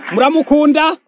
muramukunda